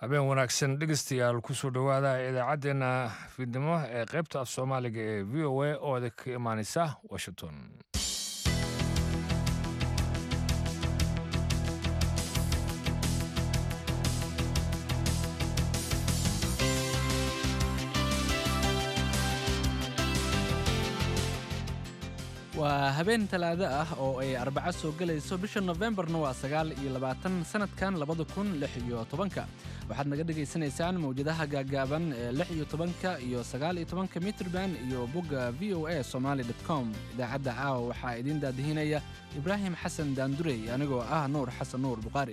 habeen wanaagsan dhegeystayaal kusoo dhowaada idaacaddeenna fiidnimo ee qaybta af soomaaliga ee v o a oo idinka imaaneysa washington waa habeen talaado ah oo ay arbaco soo gelayso bisha nofembarna waa sagaal iyo labaatan sanadkan labada kun lix iyo tobanka waxaad naga dhagaysanaysaan mawjadaha gaagaaban ee lix iyo tobanka iyo sagaal iyo tobanka mitrban iyo bogga v o a somaali com idaacadda caawa waxaa idiin daadihinaya ibraahim xasan daandurey anigoo ah nuur xasan nuur buqaari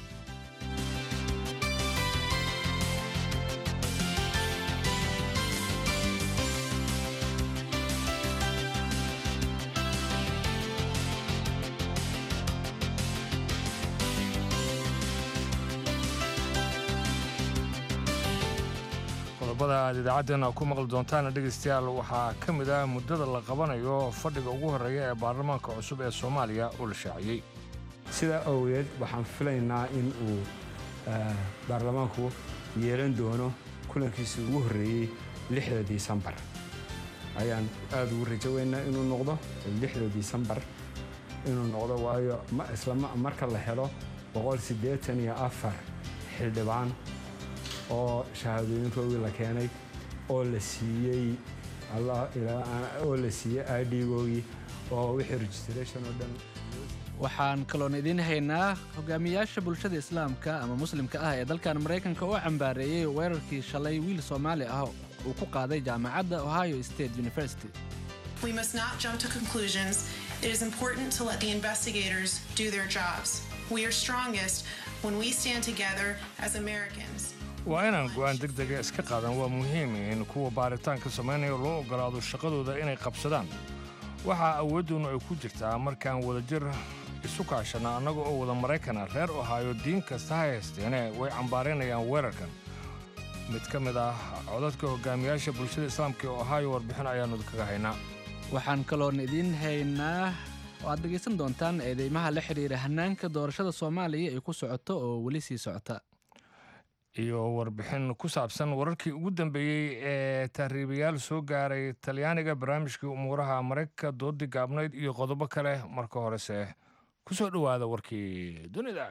qodobada aad idaacaddeenna ku maqli doontaana dhegaystayaal waxaa ka mid ah muddada la qabanayo fadhiga ugu horreeya ee baarlamaanka cusub ee soomaaliya uu la shaaciyey sidaa awgeed waxaan filaynaa in uu baarlamaanku yeelan doono kulankiisii ugu horreeyey lixda disembar ayaan aada ugu rajo weynaa inuu noqdo lixda disembar inuu noqdo waayo isla marka la helo boqol siddeetan iyo afar xildhibaan oo shahaadooyinkoodii la keenay oo la siiyey oo la siiyey idgoogii oo wixii registration oo dhan waxaan kaloon idiin haynaa hogaamiyaasha bulshada islaamka ama muslimka ah ee dalkan maraykanka oo cambaareeyey weerarkii shalay wiil soomaali ah uu ku qaaday jaamacadda ohio state university We must not jump to conclusions. It is important to let the investigators do their jobs. We are strongest when we stand together as Americans. waa inaan go'aan deg dega iska qaadan waa muhiim in kuwa baaritaanka samaynaya loo oggolaado shaqadooda inay qabsadaan waxaa awooddoonnu ay ku jirtaa markaan wadajir isu kaashanna annaga oo wada maraykana reer ohaayo diin kasta ha haysteene way cambaaraynayaan weerarkan mid ka mid ah codadka hogaamiyaasha bulshada islaamka ee ohaayo warbixin ayaannu kaga haynaa waxaan kaloon idiin haynaa oo aad dhegaysan doontaan eedeymaha la xidhiira hannaanka doorashada soomaaliya ay ku socoto oo weli sii socota iyo warbixin ku saabsan wararkii ugu dambeeyey ee tahriibayaal soo gaaray talyaaniga barnaamijkii umuuraha maraykanka doodii gaabnayd iyo qodobo kale marka horese ku soo dhowaada warkii dunida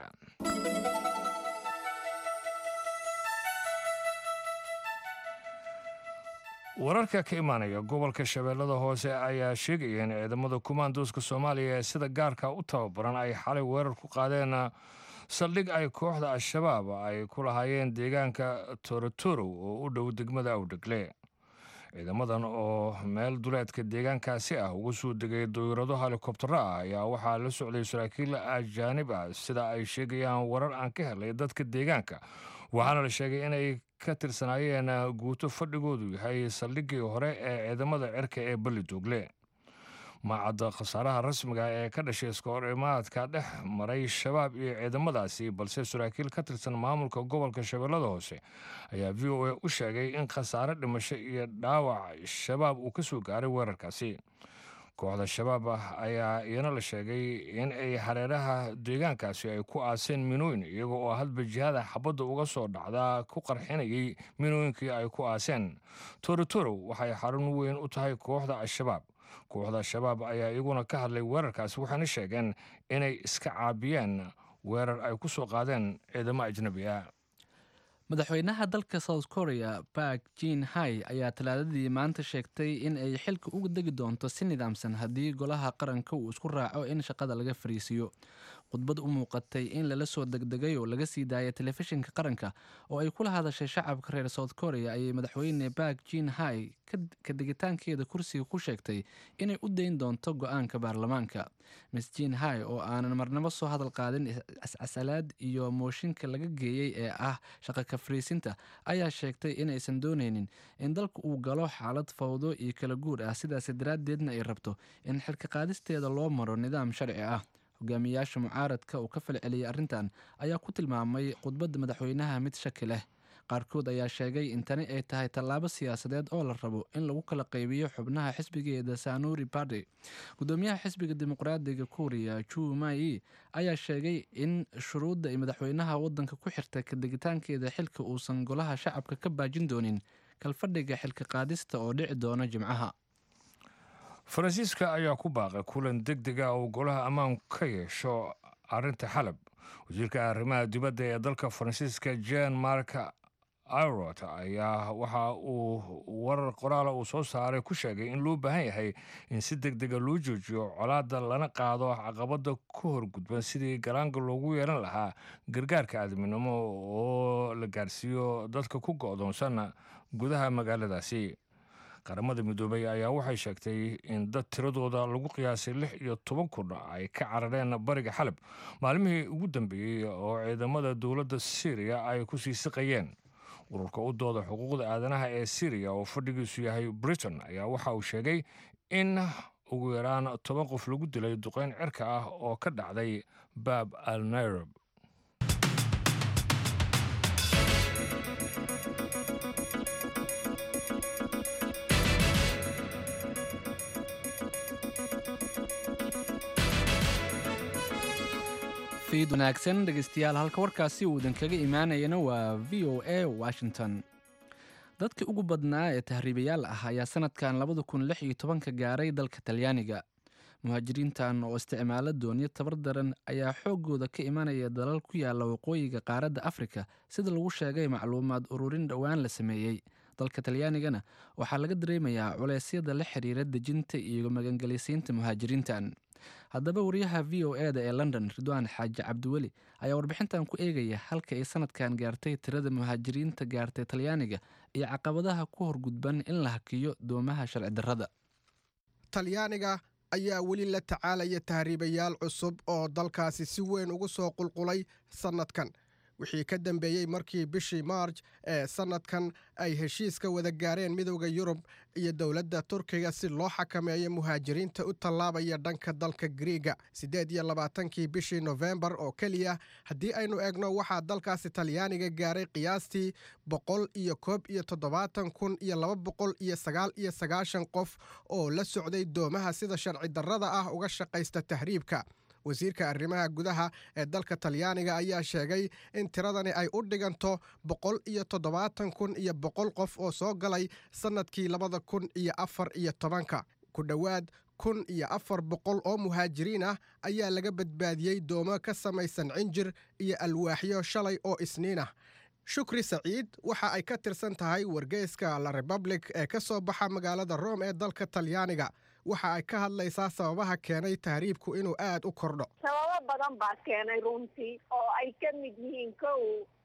wararka ka imaanaya gobolka shabeellada hoose ayaa sheegaya in ciidamada kumaandooska soomaaliya ee sida gaarka u tababaran ay xalay weerar ku qaadeen saldhig ay kooxda al-shabaab ay ku lahaayeen deegaanka torotorow oo u dhow degmada awdhegle ciidamadan oo meel duleedka deegaankaasi ah ugu soo degay dawirado helikobtaro ah ayaa waxaa la socday saraakiil ajaanib ah sida ay sheegayaan warar aan ka helay dadka deegaanka waxaana la sheegay inay ka tirsanaayeen guuto fadhigoodu yahay saldhiggii hore ee ciidamada cirka ee balli doogle maacadda khasaaraha rasmiga ee ka dhashay iskahorimaadka dhex maray shabaab iyo ciidamadaasi balse saraakiil ka tirsan maamulka gobolka shabeellada hoose ayaa v o a u sheegay in khasaare dhimasho iyo dhaawac shabaab uu ka soo gaaray weerarkaasi kooxda shabaab ah ayaa iyana la sheegay in ay hareeraha deegaankaasi ay ku aaseen minooyin iyaga oo hadba jihada xabadda uga soo dhacdaa ku qarxinayay minooyinkii ay ku aaseen torotorow waxay xarun weyn u tahay kooxda al-shabaab kooxda shabaab ayaa iyaguna ka hadlay weerarkaasi waxayna sheegeen inay iska caabiyeen weerar ay ku soo qaadeen ciidamo ajnabi ah madaxweynaha dalka south korea bark jin hai ayaa talaadadii maanta sheegtay in ay xilka uga degi doonto si nidaamsan haddii golaha qaranka uu isku raaco in shaqada laga fariisiiyo khudbad u muuqatay in lala soo degdegay oo laga sii daayay telefishinka qaranka oo ay kula hadashay shacabka reer south korea ayay madaxweyne bark jin hai ka degitaankeeda kursiga ku sheegtay inay u dayn doonto go-aanka baarlamaanka miss jin hai oo aanan marnabo soo hadal qaadin cascasalaad iyo mooshinka laga geeyey ee ah shaqa ka fariisinta ayaa sheegtay inaysan dooneynin in dalka uu galo xaalad fawdo iyo kala guur ah sidaas daraaddeedna ay rabto in xilka qaadisteeda loo maro nidaam sharci ah hogaamiyaasha mucaaradka uu ka falceliyey arrintan ayaa ku tilmaamay khudbadda madaxweynaha mid shaki leh qaarkood ayaa sheegay in tani ay tahay tallaabo siyaasadeed oo la rabo in lagu kala qaybiyo xubnaha xisbigeeda sanuri barty gudoomiyaha xisbiga dimuqraadiga kuuriya ju mai ayaa sheegay in shuruudda ay madaxweynaha wadanka ku xirta kadegitaankeeda xilka uusan golaha shacabka ka baajin doonin kalfadhiga xilka qaadista oo dhici doona jimcaha faransiiska ayaa ku baaqay kulan deg dega oo golaha ammaanku ka yeesho arrinta xalab wasiirka arrimaha dibadda ee dalka faransiiska jan mark irot ayaa waxa uu warar qoraala uu soo saaray ku sheegay in loo baahan yahay in si deg dega loo joojiyo colaadda lana qaado caqabadda ku horgudban sidii galaanga loogu yeelan lahaa gargaarka aadminimo oo la gaarsiiyo dadka ku go'doonsan gudaha magaaladaasi qaramada midoobay ayaa waxay sheegtay in dad tiradooda lagu qiyaasay lix iyo toban kun ay ka carareen bariga xalab maalmihii ugu dambeeyey oo ciidamada dowladda syriya ay ku sii siqayeen ururka u dooda xuquuqda aadanaha ee syriya oo fadhigiisu yahay britain ayaa waxa uu sheegay in ugu yaraan toban qof lagu dilay duqeyn cirka ah oo ka dhacday baab al nairab fiid wanaagsan dhegeystayaal halka warkaasi uu idinkaga imaanayana waa v o a washington dadkii ugu badnaa ee tahriibayaal ah ayaa sanadkan labada kun lix iyo tobanka gaaray dalka talyaaniga muhaajiriintan oo isticmaalo doonyo tabar daran ayaa xoogooda ka imanaya dalal ku yaala waqooyiga qaaradda afrika sida lagu sheegay macluumaad ururin dhowaan la sameeyey dalka talyaanigana waxaa laga dareemayaa culeysyada la xiriira dejinta iyo magangelisiinta muhaajiriintan haddaba wariyaha v o e da ee london ridwaan xaaji cabdiweli ayaa warbixintan ku eegaya halka ay sanadkan gaartay tirada muhaajiriinta gaartay talyaaniga iyo caqabadaha ku horgudban in la hakiyo doomaha sharci darrada talyaaniga ayaa weli la tacaalaya tahriibayaal cusub oo dalkaasi si weyn ugu soo qulqulay sannadkan wixii ka dambeeyey markii bishii maarj ee sannadkan ay heshiiska wada gaareen midowda yurub iyo dowladda turkiga si loo xakameeyo muhaajiriinta u tallaabaya dhanka dalka griiga siddeed iyo labaatankii bishii nofembar oo keliya haddii aynu eegno waxaa dalkaasi talyaaniga gaaray qiyaastii boqol iyo koob iyo toddobaatan kun iyo laba boqol iyo sagaal iyo sagaashan qof oo la socday doomaha sida sharci darrada ah uga shaqaysta tahriibka wasiirka arrimaha gudaha ee dalka talyaaniga ayaa sheegay in tiradani ay u dhiganto boqol iyo toddobaatan kun iyo boqol qof oo soo galay sannadkii labada kun iyo afar iyo tobanka ku dhowaad kun iyo afar boqol oo muhaajiriin ah ayaa laga badbaadiyey doomo ka samaysan cinjir iyo alwaaxyo shalay oo isniin ah shukri saciid waxa ay ka tirsan tahay wargeyska la republic ee ka soo baxa magaalada rome ee dalka talyaaniga waxa ay ka hadlaysaa sababaha keenay tahriibku inuu aad u kordho sababo badan baa keenay runtii oo ay ka mid yihiin kow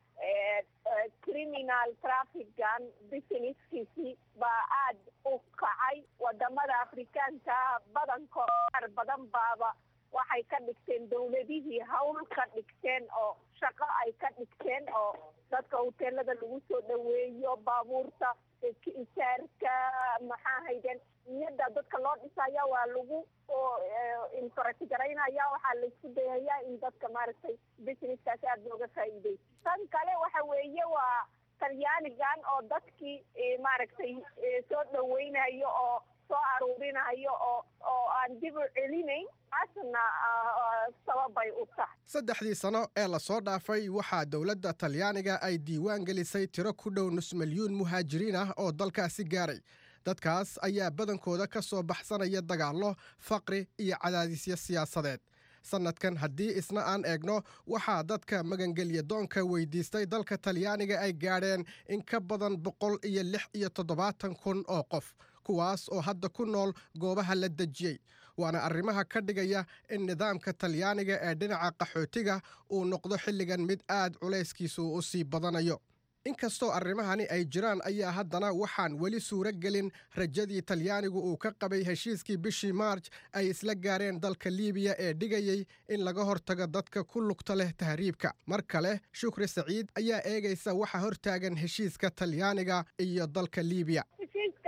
criminal trafficgan businesskiisii baa aad u kacay wadamada afrikaanka badankood qaar badan baaba waxay ka dhigteen dowladihii hawl ka dhigteen oo shaqo ay ka dhigteen oo dadka hoteelada lagu soo dhaweeyo baabuurta isaarka maxaa hayden niyada dadka loo dhisaya waa lagu inkorajgaraynaya waxaa laisku dayayaa in dadka maaragtay businesskaas aada looga faa'iideyso tan kale waxa weeye waa talyaanigan oo dadkii maaragtay soo dhaweynayo oo soo aruurinayo oo oo aan dib u celinayn taasna sababay u tahay saddexdii sano ee lasoo dhaafay waxaa dowladda talyaaniga ay diiwaan gelisay tiro ku dhow nus milyuun muhaajiriin ah oo dalkaasi gaaray dadkaas ayaa badankooda ka soo baxsanaya dagaallo faqri iyo cadaadisyo siyaasadeed sannadkan haddii isna aan eegno waxaa dadka magangelya doonka weydiistay dalka talyaaniga ay gaadheen in ka badan boqol iyo lix iyo toddobaatan kun oo qof kuwaas oo hadda ku nool goobaha la dejiyey waana arrimaha ka dhigaya in nidaamka talyaaniga ee dhinaca qaxootiga uu noqdo xilligan mid aad culayskiisu u sii badanayo inkastoo arrimahani ay jiraan ayaa haddana waxaan weli suuro gelin rajadii talyaanigu uu ka qabay heshiiskii bishii maarj ay isla gaareen dalka liibiya ee dhigayey in laga hortago dadka ku lugta leh tahriibka mar kale shukri saciid ayaa eegaysa waxa hortaagan heshiiska talyaaniga iyo dalka liibiya heshiiska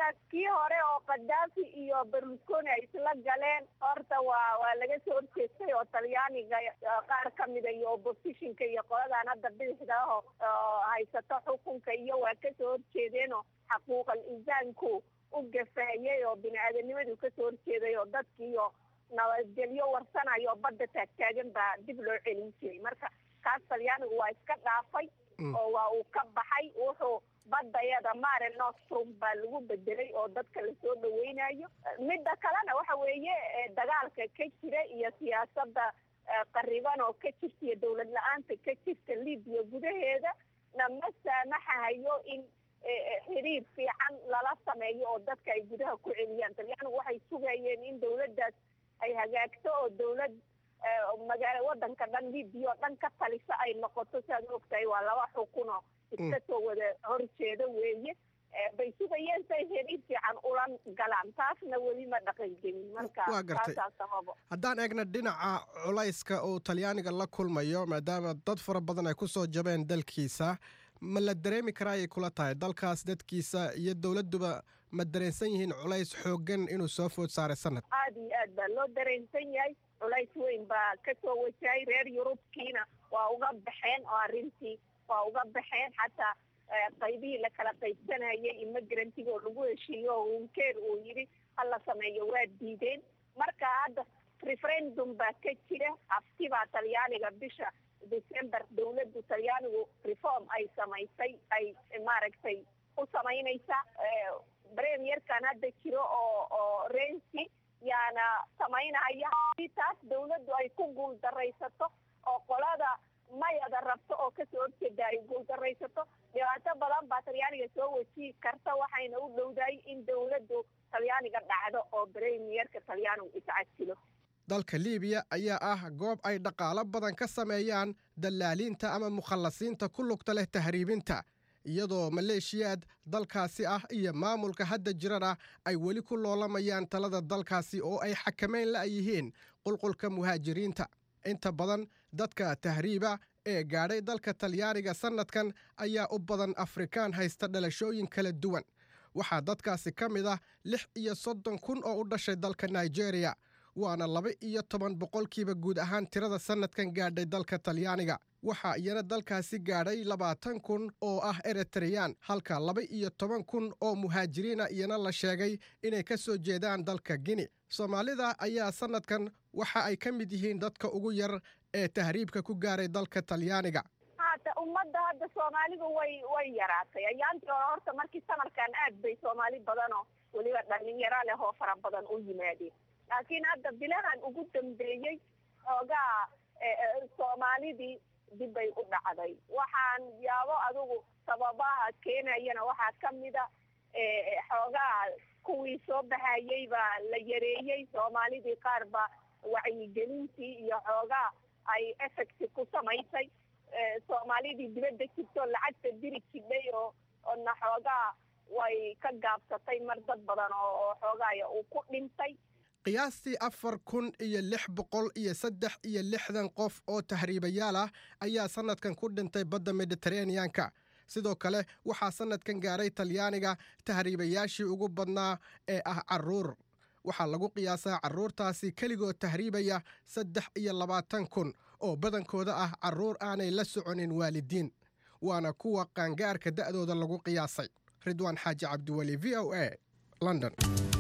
heshiiskii hore oo kadaafi iyo berlusconi ay isla galeen horta waa waa laga soo horjeestay oo talyaaniga qaar ka mida iyo oppositionka iyo qoladan hadda bidixda aho haysato xukunka iyo waa kasoo horjeedeen oo xaquuqal insaanku u gafeeyey oo bini aadanimadu kasoo horjeeday oo dadkiiyo nabadgelyo warsanayo oo badda taagtaagan baa dib loo celin jiray marka kaas talyaanigu waa iska dhaafay oo waa uu ka baxay wuxuu badayada mare nostrum baa lagu bedelay oo dadka lasoo dhaweynayo midda kalena waxa weeye dagaalka ka jira iyo siyaasada qariban oo ka jirta iyo dowlad la-aanta ka jirta libiya gudaheeda na ma saamaxahayo in xiriir fiican lala sameeyo oo dadka ay gudaha ku celiyaan talyaanigu waxay sugayeen in dowladdaas ay hagaagto oo dowlad magaala wadanka dhan libiya oo dhan ka talisa ay noqoto si aad ogtahay waa laba xukunoo iska soo wada horjeeda weeye bay sugayeen say xiriir fiican ula galaan taasna weli ma dhaqan gelin marka taasaa sababo haddaan eegna dhinaca culayska uu talyaaniga la kulmayo maadaama dad fara badan ay ku soo jabeen dalkiisa ma la dareemi karaa ayay kula tahay dalkaas dadkiisa iyo dowladduba ma dareensan yihiin culays xooggan inuu soo food saaray sanad aada iyo aad baa loo dareensan yahay culays weyn baa kasoo wajahay reer yurubkiina waa uga baxeen oo arrintii waa uga baxeen xataa qaybihii lakala qaybsanayay immigrantigi oo lagu heshiiyo oo hunkeer uu yidhi hala sameeyo waa diideen marka hadda referendum baa ka jira hafti baa talyaaniga bisha december dowladdu talyaanigu reform ay samaysay ay maaragtay u samaynaysa premierkan hadda jiro oo oo rensi yaana samaynaya hadii taas dowladdu ay ku guul daraysato oo qolada mayada rabto oo kasoo horjeeda ay guul daraysato dhibaato badan baa talyaaniga soo wajihi karta waxayna u dhowdahay in dowladdu talyaaniga dhacdo oo premierka talyaanigu iscasilo dalka liibiya ayaa ah goob ay dhaqaalo badan ka sameeyaan dallaaliinta ama mukhallasiinta ku lugta leh tahriibinta iyadoo maleeshiyaad dalkaasi ah iyo maamulka hadda jirana ay weli ku loolamayaan talada dalkaasi oo ay xakamayn la yihiin qulqulka muhaajiriinta inta badan dadka tahriiba ee gaadhay dalka talyaaniga sannadkan ayaa u badan afrikaan haysta dhalashooyin kala duwan waxaa dadkaasi ka mid ah lix iyo soddon kun oo u dhashay dalka nigeriya waana laba iyo toban boqolkiiba guud ahaan tirada sannadkan gaadhay dalka talyaaniga waxaa iyana dalkaasi gaadhay labaatan kun oo ah eritreyaan halka laba iyo toban kun oo muhaajiriina iyana la sheegay inay ka soo jeedaan dalka gini soomaalida ayaa sannadkan waxa ay ka mid yihiin dadka ugu yar ee tahriibka ku gaaray dalka talyaaniga hata ummadda hadda soomaalidu way way yaraatay ayaantii hore horta markii samarkan aad bay soomaali badanoo weliba dhalinyaro leh oo fara badan u yimaadeen laakiin hadda bilahan ugu dambeeyey xoogaa soomaalidii dib bay u dhacday waxaan yaabo adigu sababaha keenayana waxaa ka mida xoogaa kuwii soo baxayey baa la yareeyey soomaalidii qaar ba wacyigelintii iyo xoogaa ay effect ku samaysay soomaalidii dibadda jirto lacagta diri jidhay oo oona xoogaa way ka gaabsatay mar dad badan oo xoogaaya uu ku dhintay qiyaastii afar kun iyo lix boqol iyo saddex iyo lixdan qof oo tahriibayaal ah ayaa sannadkan ku dhintay badda mediteraneanka sidoo kale waxaa sannadkan gaaray talyaaniga tahriibayaashii ugu badnaa ee ah carruur waxaa lagu qiyaasaa carruurtaasi keligood tahriibaya saddex iyo labaatan kun oo badankooda ah carruur aanay la soconin waalidiin waana kuwa qaangaarka da'dooda lagu qiyaasay ridwaan xaaji cabdiweli v o a london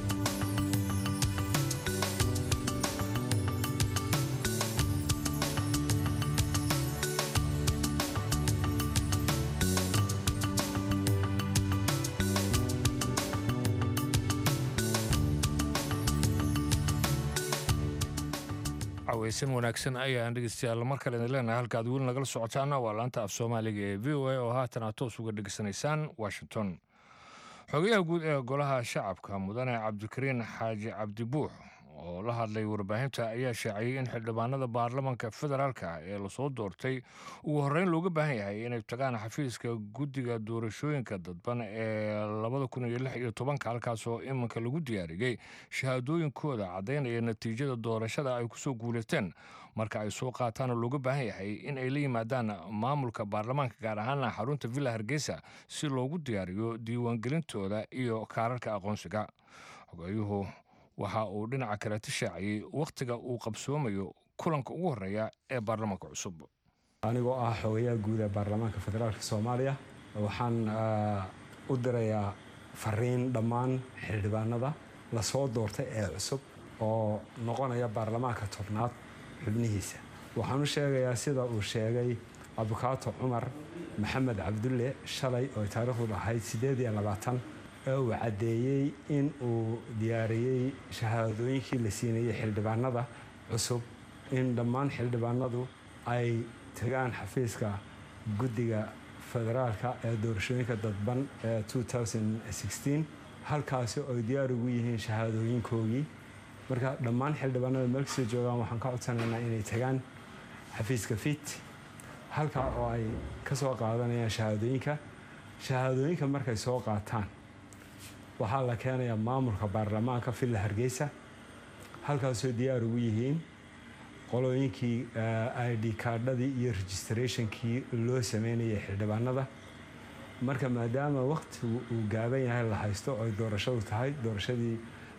caweysan wanaagsan ayaan dhegeystayaal mar kale idin leenahay halka aad weli nagala socotaana waa laanta af soomaaliga ee v o a oo haatan aad toos uga dhegeysanaysaan washington xogayaha guud ee golaha shacabka mudane cabdikariin xaaji cabdi buux oo la hadlay warbaahinta ayaa shaaciyey in xildhibaanada baarlamanka federaalka ee lasoo doortay ugu horreyn looga baahan yahay inay tagaan xafiiska guddiga doorashooyinka dadban ee labada kun iyo lix iyo tobanka halkaasoo iminka lagu diyaariyey shahaadooyinkooda caddaynaya natiijada doorashada ay kusoo guulaysteen marka ay soo qaataana looga baahan yahay in ay la yimaadaan maamulka baarlamaanka gaar ahaana xarunta villa hargeysa si loogu diyaariyo diiwaangelintooda iyo kaararka aqoonsiga xogeeyuhu waxa uu dhinaca kale tishaaciyey wakhtiga uu qabsoomayo kulanka ugu horreeya ee baarlamaanka cusub anigoo ah xogayaha guud ee baarlamaanka federaalk soomaaliya waxaan u dirayaa fariin dhammaan xildhibaanada lasoo doortay ee cusub oo noqonaya baarlamaanka tobnaad xubnihiisa waxaan u sheegayaa sida uu sheegay abukaato cumar maxamed cabdulle shalay oo taariikhdu ahayd siddeed iyo labaatan ee uu caddeeyey in uu diyaariyey shahaadooyinkii la siinayey xildhibaanada cusub in dhammaan xildhibaanadu ay tagaan xafiiska guddiga federaalka ee doorashooyinka dadban ee halkaasi oy diyaar ugu yihiin shahaadooyinkoogii marka dhammaan xildhibaanada meel kastoo joogaan waxaan ka codsanaynaa inay tagaan xafiiska fit halkaa oo ay ka soo qaadanayaan shahaadooyinka shahaadooyinka markay soo qaataan waxaa la keenayaa maamulka baarlamaanka villa hargeysa halkaasoo diyaar ugu yihiin qolooyinkii id kaadhadii iyo registrationkii loo sameynayay xildhibaanada marka maadaama waqtigu uu gaaban yahay la haysto oy doorashadu tahay doorashadii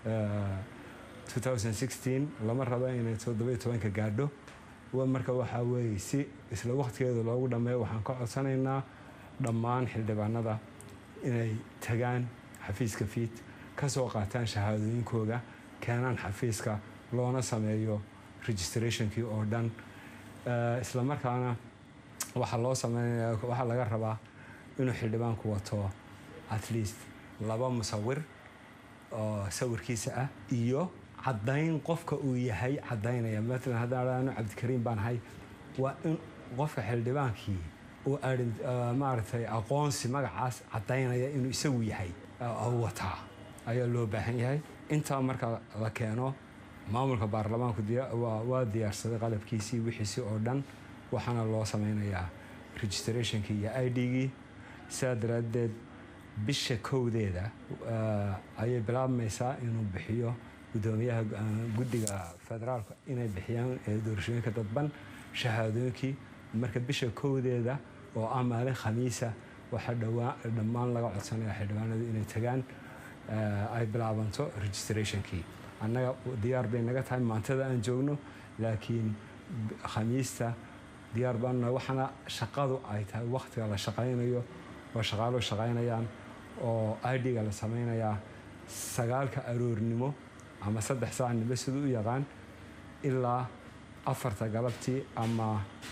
lama rabo inay todobayotobanka gaadho marka waxaa weeye si isla waqtigeeda loogu dhammeeyo waxaan ka codsanaynaa dhammaan xildhibaanada inay tagaan xafiiska fiid ka soo qaataan shahaadooyinkooda keenaan xafiiska loona sameeyo registrationkii oo dhan isla markaana waxaa loo sameynaya waxaa laga rabaa inuu xildhibaanku wato at least laba musawir oo sawirkiisa ah iyo caddayn qofka uu yahay caddaynaya matalan haddaan anu cabdikariim baan ahay waa in qofka xildhibaankii uu maaragtay aqoonsi magacaas caddaynaya inuu isagu yahay wataa ayaa loo baahan yahay intaa marka la keeno maamulka baarlamaanku waa diyaarsaday qalabkiisii wixiisii oo dhan waxaana loo sameynayaa registrationkii iyo i d-gii sidaa daraaddeed bisha kowdeeda ayay bilaabmaysaa inuu bixiyo gudoomiyaha guddiga federaalka inay bixiyaan doorashooyinka dadban shahaadooyinkii marka bisha kowdeeda oo ah maalin khamiisa waxaa dhammaan laga codsanaya xildhibaanadu inay tagaan ay bilaabanto registrationkii annaga diyaar bay naga tahay maantada aan joogno laakiin khamiista diyaar baanuna waxaana shaqadu ay tahay wakhtiga la shaqaynayo oo shaqaaluhu shaqaynayaan oo idga la sameynayaa sagaalka aroornimo ama saddex saacnimo siduu u yaqaan ilaa afarta galabtii ama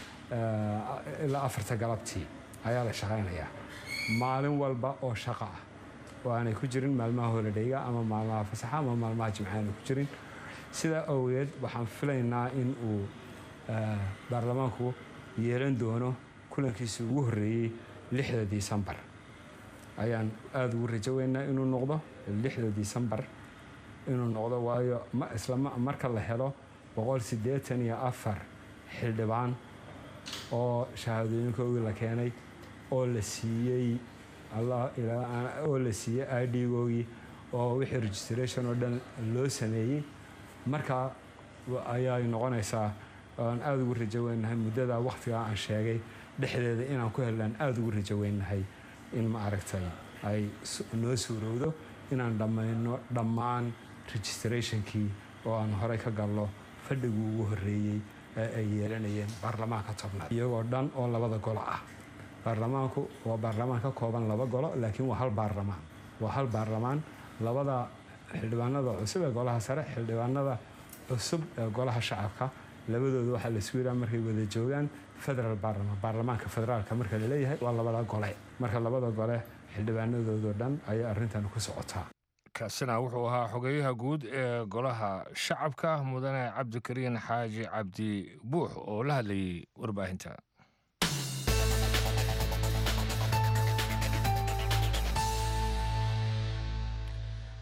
ilaa afarta galabtii ayaa la shaqaynayaa maalin walba oo shaqo ah oo aanay ku jirin maalmaha holidhayga ama maalmaha fasaxa ama maalmaha jimca aanay ku jirin sidaa awgeed waxaan filaynaa in uu baarlamaanku yeelan doono kulankiisa ugu horreeyey lixda disembar ayaan aada ugu rajo weynaa inuu noqdo lixda disembar inuu noqdo waayo isla marka la helo boqol siddeetan iyo afar xildhibaan oo shahaadooyinkoogii la keenay oo la siiyey oo la siiyey idgoogii oo wixii registration oo dhan loo sameeyey markaa ayay noqonaysaa aan aada ugu rajo weynahay muddadaa wakhtigaa aan sheegay dhexdeeda inaan ku hellaan aada ugu rajo weynahay in ma aragtay ay noo suurowdo inaan dhammayno dhammaan registrationkii oo aan horey ka galno fadhigii ugu horreeyey ee ay yeelanayeen baarlamaanka tobnaad iyagoo dhan oo labada golo ah baarlamaanku waa baarlamaan ka kooban laba golo laakiin waa hal baarlamaan waa hal baarlamaan labada xildhibaanada cusub ee golaha sare xildhibaanada cusub ee golaha shacabka labadooda waxaa la isku yidhaha markay wada joogaan federal baarlamaan baarlamaanka federaalka marka la leeyahay waa labada gole marka labada gole xildhibaanadoodoo dhan ayay arrintan ku socotaa kaasina wuxuu ahaa xogeyaha guud ee golaha shacabka mudane cabdikariin xaaji cabdi buux oo la hadlayay warbaahinta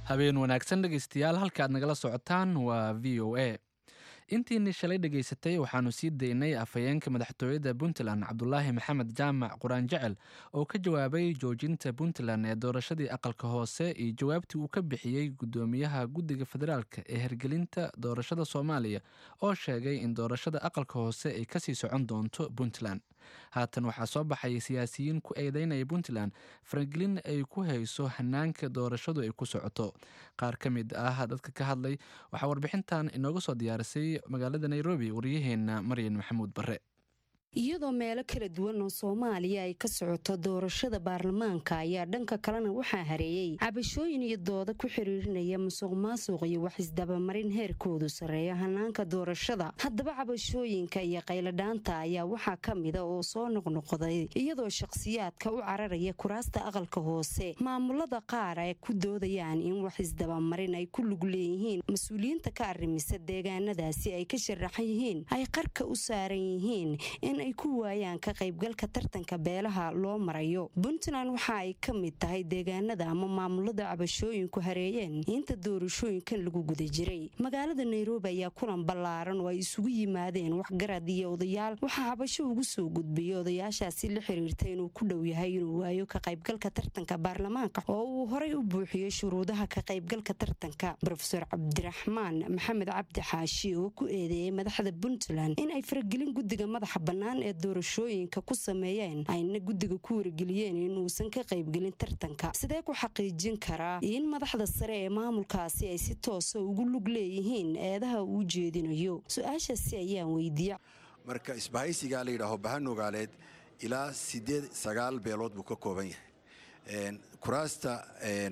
habeen wanaagsan dhegaystayaal halka aad nagala socotaan waa v o a intiini shalay dhegaysatay waxaanu sii daynay afhayeenka madaxtooyada puntland cabdulaahi maxamed jaamac quraan jecel oo ka jawaabay joojinta puntland ee doorashadii aqalka hoose iyo jawaabtii uu ka bixiyey gudoomiyaha guddiga federaalk ee hergelinta doorashada soomaaliya oo sheegay in doorashada aqalka hoose ay kasii socon doonto puntland haatan waxaa soo baxay siyaasiyiin ku eedeynaya puntland faragelin ay ku hayso hanaanka doorashadu ay ku socoto qaar ka mid ah dadka ka hadlay waxaa warbixintan inooga soo diyaarisay magaalada nairobi waryaheena maryan maxamuud bare iyadoo meelo kala duwan oo soomaaliya ay ka socoto doorashada baarlamaanka ayaa dhanka kalena waxaa hareeyey cabashooyin iyo dooda ku xiriirinaya musuq maasuq iyo wax isdabamarin heerkoodu sarreeya hanaanka doorashada haddaba cabashooyinka iyo qayladhaanta ayaa waxaa ka mida oo soo noqnoqday iyadoo shakhsiyaadka u cararaya kuraasta aqalka hoose maamulada qaar ay ku doodayaan in wax isdabamarin ay ku lug leeyihiin mas-uuliyiinta ka arrimisa deegaanadaasi ay ka sharaxan yihiin ay qarka u saaran yihiin in ay ku waayaan ka qaybgalka tartanka beelaha loo marayo puntland waxa ay ka mid tahay deegaanada ama maamulada cabashooyinku hareeyeen inta doorashooyinkan lagu guda jiray magaalada nairobi ayaa kulan ballaaran oo ay isugu yimaadeen waxgarad iyo odayaal waxaa cabasho ugu soo gudbiyay odayaashaasi la xiriirta inuu ku dhow yahay inuu waayo ka qaybgalka tartanka baarlamaanka oo uu horay u buuxiyey shuruudaha ka qaybgalka tartanka rofeor cabdiraxmaan maxamed cabdi xaashi oo ku eedeeyey madaxda puntland in ay faragelin guddiga madaxa bannaan ee doorashooyinka ku sameeyeen ayna guddiga ku wargeliyeen inuusan ka qaybgelin tartanka sidee ku xaqiijin karaa in madaxda sare ee maamulkaasi ay si toosa ugu lug leeyihiin eedaha uu jeedinayo su-aashaasi ayaan weydiiya marka isbahaysigaa la yidhaaho bahanogaaleed ilaa sideed sagaal beelood buu ka kooban yahay kuraasta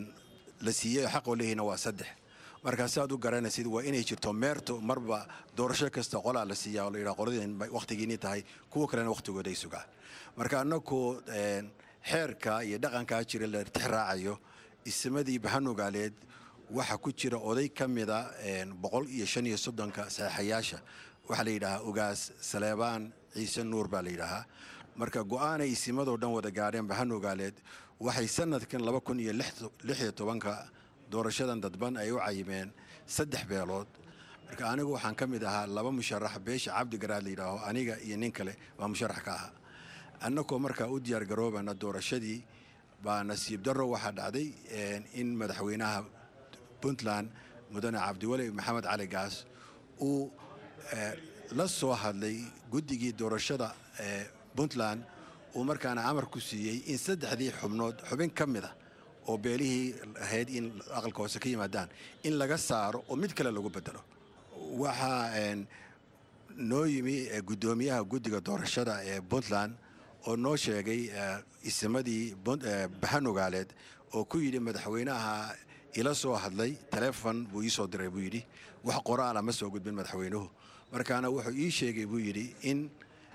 la siiyey xaqoo leeyihiina waa saddex markaa si aad u garanaysid waa inay jirto meerto marba doorasho kasta qolaa la siiyaa oo la yidhaha qoladeen wakhtigiinii tahay kuwa kalena wakhtigooda ay sugaan marka annagu xeerka iyo dhaqankaa jira la tix raacayo ismadii bahanogaaleed waxaa ku jira oday ka mida boqol iyo shan iyo soddonka saxeixayaasha waxaa la yidhahaa ugaas saleebaan ciise nuur baa la yidhaahaa marka go-aanay isimadoo dhan wada gaadheen bahanogaaleed waxay sanadkan laba kun iyo lix iyo tobanka doorashadan dadban ay u cayimeen saddex beelood marka anigu waxaan ka mid ahaa laba musharax beesha cabdigaraad la yidhaaho aniga iyo nin kale baa musharax ka ahaa annagoo markaa u diyaar garoobana doorashadii baa nasiib darro waxaa dhacday in madaxweynaha puntland mudane cabdiweli maxamed cali gaas uu la soo hadlay guddigii doorashada puntland uu markaana amar ku siiyey in saddexdii xubnood xubin ka mid a oo beelihii ahayd in aqalka hoose ka yimaadaan in laga saaro oo mid kale lagu bedelo waxaa noo yimi guddoomiyaha guddiga doorashada ee puntland oo noo sheegay isimadii bahanogaaleed oo ku yidhi madaxweynaha ila soo hadlay taleefon buu ii soo diray buu yidhi wax qoraala ma soo gudbin madaxweynuhu markaana wuxuu ii sheegay buu yidhi in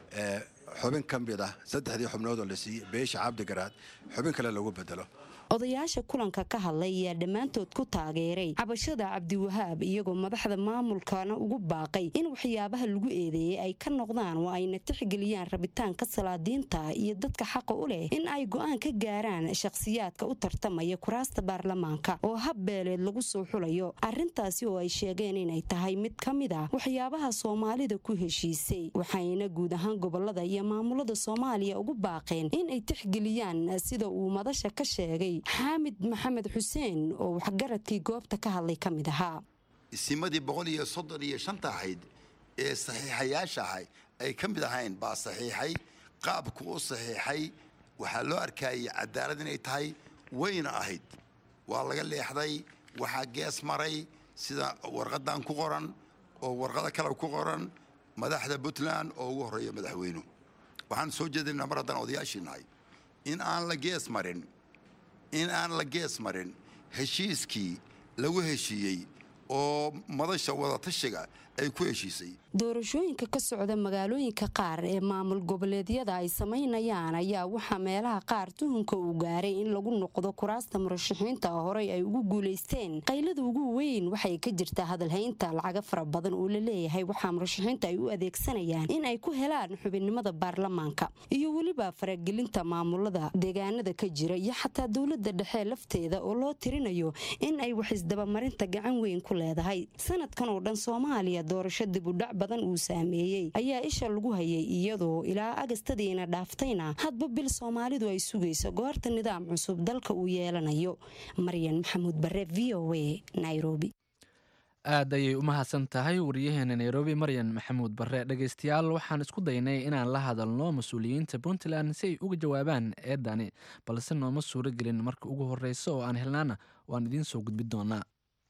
xubin ka mid ah saddexdii xubnood oo la siiyey beesha cabdigaraad xubin kale lagu bedelo odayaasha kulanka ka hadlay ayaa dhammaantood ku taageeray cabashada cabdiwahaab iyagoo madaxda maamulkana ugu baaqay in waxyaabaha lagu eedeeyey ay ka noqdaan oo ayna tixgeliyaan rabitaanka salaadiinta iyo dadka xaqa u leh in ay go'aan ka gaaraan shakhsiyaadka u tartamaya kuraasta baarlamaanka oo hab beeleed lagu soo xulayo arrintaasi oo ay sheegeen inay tahay mid ka mid a waxyaabaha soomaalida ku heshiisay waxayna guud ahaan gobolada iyo maamulada soomaaliya ugu baaqeen in ay tixgeliyaan sida uu madasha ka sheegay xaamid maxamed xuseen oo waxgaradkii goobta ka hadlay ka mid ahaa isimadii boqol iyo soddon iyo shanta ahayd ee saxiixayaasha ahay ay ka mid ahayn baa saxiixay qaabku u saxiixay waxaa loo arkayay cadaalad inay tahay wayna ahayd waa laga leexday waxaa gees maray sida warqadan ku qoran oo warqado kale ku qoran madaxda puntland oo ugu horreeya madaxweynuhu waxaan soo jeedinaa mar haddaan odayaashii nahay in aan la gees marin in aan la gees marin heshiiskii lagu heshiiyey oo madasha wadatashiga ay ku heshiisay doorashooyinka ka socda magaalooyinka qaar ee maamul goboleedyada ay samaynayaan ayaa waxaa meelaha qaar tuhunka uu gaaray in lagu noqdo kuraasta murashaxiinta horey ay ugu guulaysteen qaylada ugu weyn waxay ka jirtaa hadalhaynta lacaga fara badan oo la leeyahay waxaa murashaxiinta ay u adeegsanayaan in ay ku helaan xubinnimada baarlamaanka iyo weliba faragelinta maamulada deegaanada ka jira iyo xataa dowlada dhexe lafteeda oo loo tirinayo in ay wax isdabamarinta gacan weyn ku leedahay sanadkan oo dhan soomaaliya doorasho dibudhac badan uu saameeyey ayaa isha lagu hayay iyadoo ilaa agastadiina dhaaftayna hadba bil soomaalidu ay sugayso goorta nidaam cusub dalka uu yeelanayo maryan maxamuud bare v o a nairobi aad ayay u mahadsan tahay wariyaheena nairobi maryan maxamuud bare dhegaystayaal waxaan isku daynay inaan la hadalno mas-uuliyiinta puntland si ay uga jawaabaan eedani balse nooma suuro gelin marka ugu horeysa oo aan helnaana waan idiin soo gudbi doonaa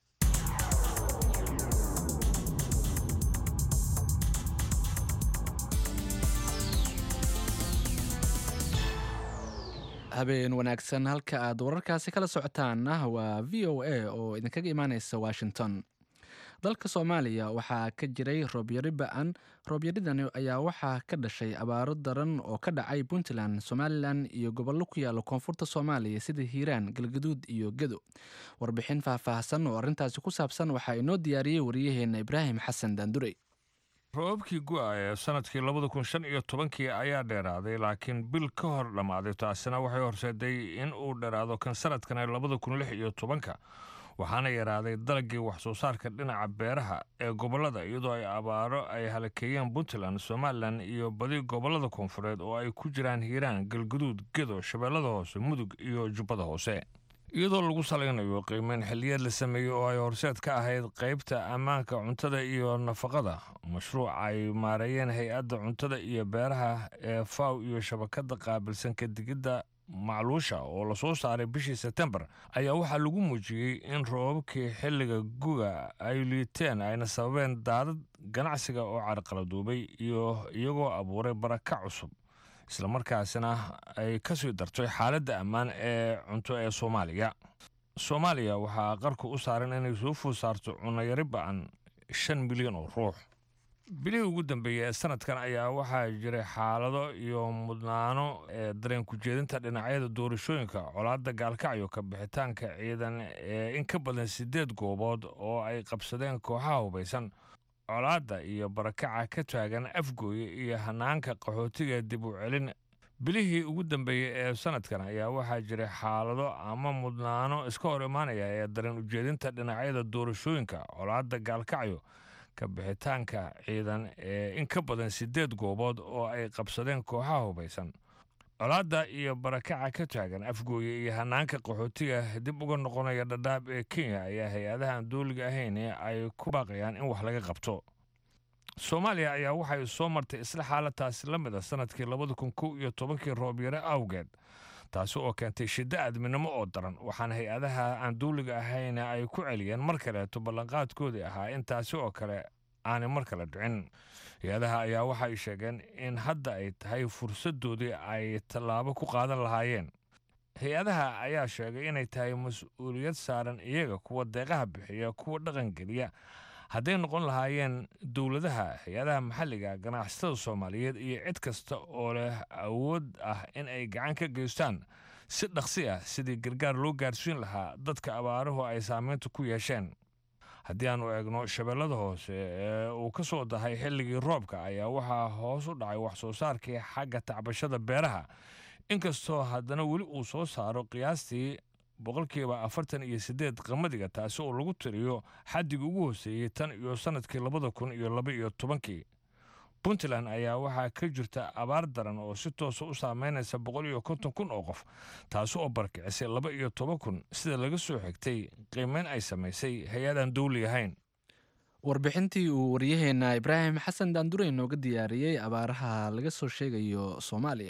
habeen wanaagsan halka aad wararkaasi kala socotaanna waa v o a oo idinkaga imaaneysa washington dalka soomaaliya waxaa ka jiray roobyari ba-an roobyaridani ayaa waxaa ka dhashay abaaro daran oo ka dhacay puntland somalilan iyo gobollo ku yaala koonfurta soomaaliya sida hiiraan galgaduud iyo gedo warbixin faahfaahsan oo arrintaasi ku saabsan waxaa inoo diyaariyey waryaheena ibraahim xasan daandurey roobabkii gu-a ee sanadkii labada kun shan iyo tobankii ayaa dheeraaday laakiin bil ka hor dhammaaday taasina waxay horseeday in uu dheeraado kan sanadkan ee labada kun lix iyo tobanka waxaana yaraaday dalagii wax soo saarka dhinaca beeraha ee gobollada iyadoo ay abaaro ay halakeeyeen puntland somalilan iyo badi gobollada koonfureed oo ay ku jiraan hiiraan galguduud gedo shabeellada hoose mudug iyo jubbada hoose iyadoo lagu salaynayo qiimeyn xilliyeed la sameeyey oo ay horseed ka ahayd qaybta ammaanka cuntada iyo nafaqada mashruuc ay maareeyeen hay-adda cuntada iyo beeraha ee faw iyo shabakadda qaabilsan kadigidda macluusha oo lasoo saaray bishii sebtembar ayaa waxaa lagu muujiyey in roobabkii xilliga guga ay liiteen ayna sababeen daadad ganacsiga oo carqaladuubay iyo iyagoo abuuray baraka cusub islamarkaasina ay ka sii dartay xaaladda ammaan ee cunto ee soomaaliya soomaaliya waxaa qarku u saaran inay soo food saarto cunayari ba-an shan milyan oo ruux bilihii ugu dambeeyey ee sanadkan ayaa waxaa jiray xaalado iyo mudnaano ee dareen ku-jeedinta dhinacyada doorashooyinka colaadda gaalkacyo ka bixitaanka ciidan ee in ka badan siddeed goobood oo ay qabsadeen kooxaha hubaysan colaadda iyo barakaca ka taagan afgooye iyo hanaanka qaxootiga dib u celin bilihii ugu dambeeyey ee sanadkan ayaa waxaa jiray xaalado ama mudnaano iska hor imaanaya ee dareen ujeedinta dhinacyada doorashooyinka colaadda gaalkacyo ka bixitaanka ciidan ee in ka badan siddeed goobood oo ay qabsadeen kooxaha hubaysan colaadda iyo barakaca ka taagan afgooye iyo hanaanka qaxootiga dib uga noqonaya dhadhaab ee kenya ayaa hay-adaha aan dooliga ahayn ee ay ku baaqayaan in wax laga qabto soomaaliya ayaa waxay soo martay isla xaaladaasi la mid a sanadkii labada kun kow iyo tobankii roobyare awgeed taasi oo keentay shiddo aadminimo oo daran waxaana hay-adaha aan duuliga ahayn ay ku celiyeen mar kaleeto ballanqaadkoodii ahaa in taasi oo kale aanay mar kale dhicin hay-adaha ayaa waxay sheegeen in hadda ay tahay fursaddoodii ay tallaabo ku qaadan lahaayeen hay-adaha ayaa sheegay inay tahay mas-uuliyad saaran iyaga kuwa deeqaha bixiya kuwa dhaqangeliya hadday noqon lahaayeen dowladaha hay-adaha maxalliga ganacsatada soomaaliyeed iyo cid kasta oo leh awood ah in ay gacan ka geystaan si dhaqsi ah sidii gargaar loo gaarsiin lahaa dadka abaaruhu ay saameynta ku yeesheen haddii aanu eegno shabeellada hoose ee uu ka soo dahay xilligii roobka ayaa waxaa hoos u dhacay wax soo saarkii xagga tacbashada beeraha inkastoo haddana weli uu soo saaro qiyaastii boqolkiiba afartan iyo siddeed qamadiga taasi oo lagu tiriyo xaddigii ugu hooseeyey tan iyo sannadkii labada kun iyo laba iyo tobankii puntland ayaa waxaa ka jirta abaar daran oo si toosa u saameynaysa boqol iyo konton kun oo qof taasi oo barkicisay laba iyo toban kun sida laga soo xigtay qiimeyn ay samaysay hay-adaan dowli ahayn warbixintii uu waryaheena ibraahim xasan daandurey nooga diyaariyey abaaraha laga soo sheegayo soomaaliya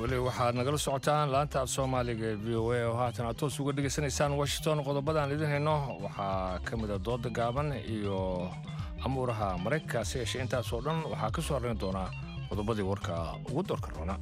weli waxaad nagala socotaan laanta af soomaaliga ee v o a oo haatan aad toos uga dhegaysanaysaan washington qodobadaan idin hayno waxaa ka mida dooda gaaban iyo amuuraha maraykanka se yeeshee intaasoo dhan waxaa ka soo horrayn doonaa qodobadii warka ugu doorka roona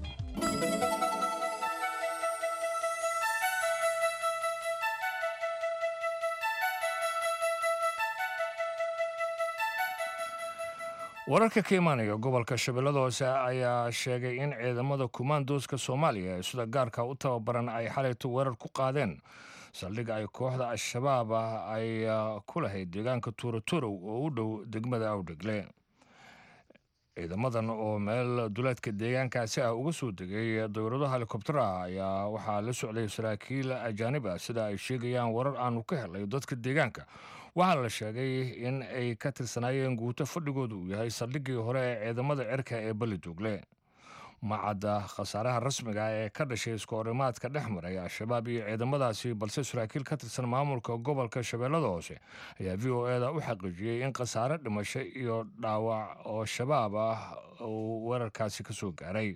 wararka ka imaanaya gobolka shabeellada hoose ayaa sheegay in ciidamada kumaandooska soomaaliya ee sida gaarka u tababaran ay xalayto weerar ku qaadeen saldhig ay kooxda al-shabaab ah ay ku lahayd deegaanka tuuraturow oo u dhow degmada awdhegle ciidamadan oo meel duleedka deegaankaasi ah uga soo degay dowlado helikobtara ayaa waxaa la socday saraakiil ajaanib ah sida ay sheegayaan warar aanu ka helay dadka deegaanka waxaa la sheegay in ay ka tirsanaayeen guuto fadhigooda uu yahay saldhiggii hore ee ciidamada cirka ee beliduugle macadda khasaaraha rasmiga ee ka dhashay iskoorimaadka dhex maray al-shabaab iyo ciidamadaasi balse saraakiil ka tirsan maamulka gobolka shabeellada hoose ayaa v o eda u xaqiijiyey in khasaare dhimasho iyo dhaawac oo shabaab ah uu weerarkaasi ka soo gaaray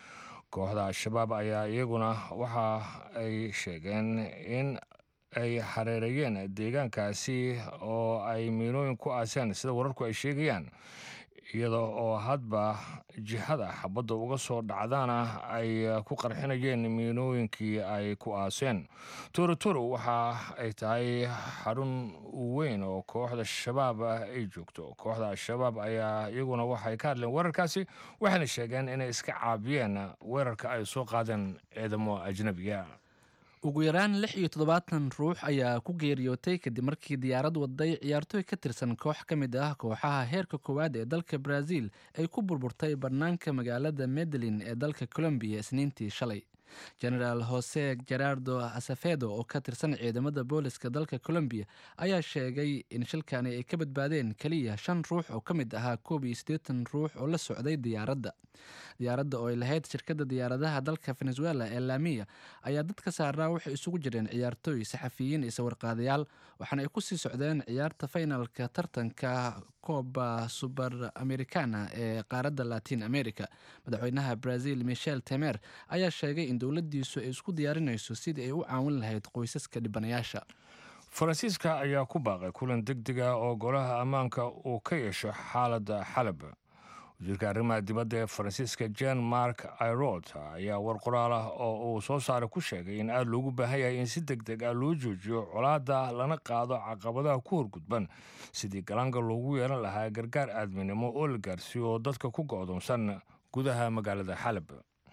kooxda al-shabaab ayaa iyaguna waxa ay sheegeen in ay xareereeyeen deegaankaasi oo ay miinooyin ku aaseen sida wararku ay sheegayaan iyada oo hadba jihada xabadda uga soo dhacdaana ay ku qarxinayeen miinooyinkii ay ku aaseen torotoro waxa ay tahay xarun weyn oo kooxda shabaab ay joogto kooxda al-shabaab ayaa iyaguna waxay ka hadleen weerarkaasi waxayna sheegeen inay iska caabiyeen weerarka ay soo qaadeen ciidamo ajnabiga ugu yaraan lix iyo toddobaatan ruux ayaa ku geeriyootay kadib markii diyaarad waday ciyaartooy ka tirsan koox ka mid ah kooxaha heerka koowaad ee dalka brazil ay ku burburtay bannaanka magaalada medellin ee dalka colombiya isniintii shalay genaraal jose gerardo asafedo oo ka tirsan ciidamada booliska dalka colombiya ayaa sheegay in shilkani ay ka badbaadeen keliya shan ruux oo ka mid ahaa koob iyo siddeetan ruux oo la socday diyaaradda diyaaradda oo ay lahayd shirkadda diyaaradaha dalka venezuela ee lamiya ayaa dadka saaraa waxay isugu jireen ciyaartooy saxafiyiin iyo sawirqaadayaal waxaana ay kusii socdeen ciyaarta finalka tartanka kooba suber americana ee qaaradda latin america madaxweynaha brazil michel temer ayaa sheegay in dowladdiisu ay isku diyaarinayso sidii ay u caawin lahayd qoysaska dhibanayaasha faransiiska ayaa ku baaqay kulan deg dega oo golaha ammaanka uu ka yeesho xaaladda xalab wasiirka arrimaha dibadda ee faransiiska jen mark irod ayaa war qoraal ah oo uu soo saaray ku sheegay in aada loogu baahan yahay in si deg deg ah loo joojiyo colaadda lana qaado caqabadaha ku horgudban sidii galaanka loogu yeelan lahaa gargaar aadminimo oo la gaarsiiyo dadka ku go'doonsan gudaha magaalada xalab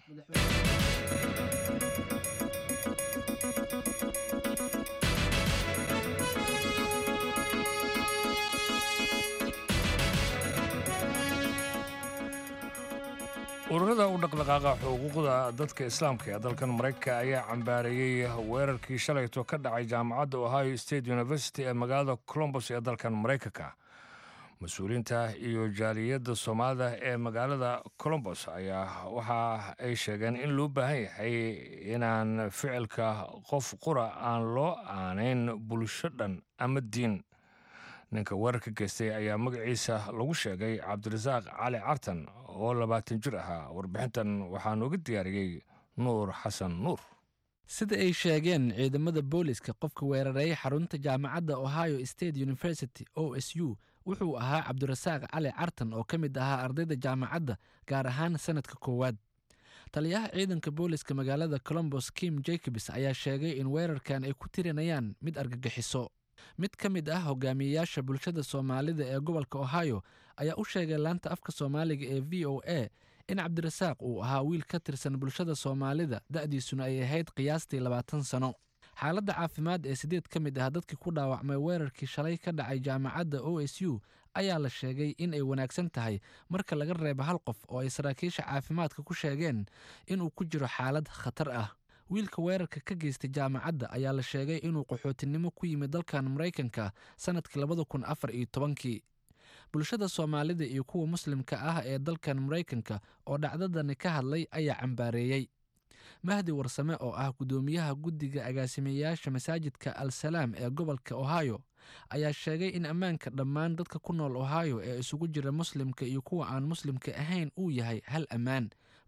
ururada u dhaqdhaqaaqa xuquuqda dadka islaamka ee dalkan maraykanka ayaa cambaareeyey weerarkii shalayto ka dhacay jaamacadda ohio state university ee magaalada colombos ee dalkan maraykanka mas-uuliyiinta iyo jaaliyadda soomaalida ee magaalada colombos ayaa waxa ay sheegeen in loo baahan yahay inaan ficilka qof qura aan loo aanayn bulsho dhan ama diin ninka weerarka geystay ayaa magaciisa lagu sheegay cabdirasaaq cali cartan oo labaatan jir ahaa warbixintan waxaa nooga diyaariyey nuur xasan nuur sida ay sheegeen ciidamada booliska qofka weerareeyay xarunta jaamacadda ohio state university o s u wuxuu ahaa cabdirasaaq cali cartan oo ka mid ahaa ardayda jaamacadda gaar ahaan sanadka koowaad taliyaha ciidanka booliska magaalada colombos kim jacobs ayaa sheegay in weerarkan ay ku tirinayaan mid argagixiso mid ka mid ah hogaamiyeyaasha bulshada soomaalida ee gobolka ohio ayaa u sheegay laanta afka soomaaliga ee v o a in cabdirasaaq uu ahaa wiil ka tirsan bulshada soomaalida da'diisuna ay ahayd qiyaastii labaatan sano xaaladda caafimaad ee sideed ka mid ah dadkii ku dhaawacmay weerarkii shalay ka dhacay jaamacadda o s u ayaa la sheegay in ay wanaagsan tahay marka laga reebo hal qof oo ay saraakiisha caafimaadka ku sheegeen inuu ku jiro xaalad khatar ah wiilka weerarka ka geystay jaamacadda ayaa la sheegay inuu qaxootinimo ku yimid dalkan maraykanka sannadkii labada kun afar iyo tobankii bulshada soomaalida iyo kuwa muslimka ah ee dalkan maraykanka oo dhacdadani ka hadlay ayaa cambaareeyey mahdi warsame oo ah guddoomiyaha guddiga agaasimeyaasha masaajidka al salaam ee gobolka ohio ayaa sheegay in ammaanka dhammaan dadka ku nool ohio ee isugu jira muslimka iyo kuwa aan muslimka ahayn uu yahay hal ammaan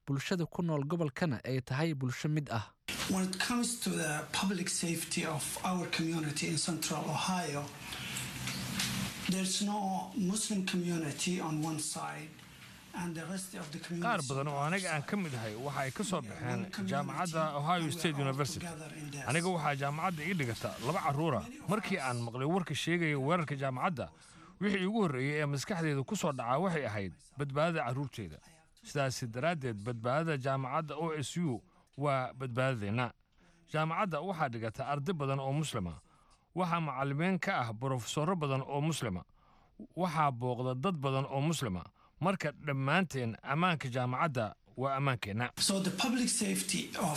bulshada ku nool gobolkana ay tahay bulsho mid ah When it comes to the public safety of our community in central Ohio, there's no Muslim community on one side and the rest of the community. qaar badan oo aniga aan ka mid ahay waxa ay ka soo baxeen jaamacadda ohio state university aniga waxaa jaamacadda ii dhigata laba carruura markii aan maqlay warka sheegaya weerarka jaamacadda wixii igu horreeyey ee maskaxdeeda ku soo dhacaa waxay ahayd badbaadada carruurteeda sidaasi daraaddeed badbaadada jaamacadda o s u waa badbaadadeenna jaamacadda waxaa dhigata arday badan oo muslima waxaa macallimiin ka ah brofesorro badan oo muslima waxaa booqda dad badan oo muslima marka dhammaanteen ammaanka jaamacadda waa ammaankeenna So the public safety of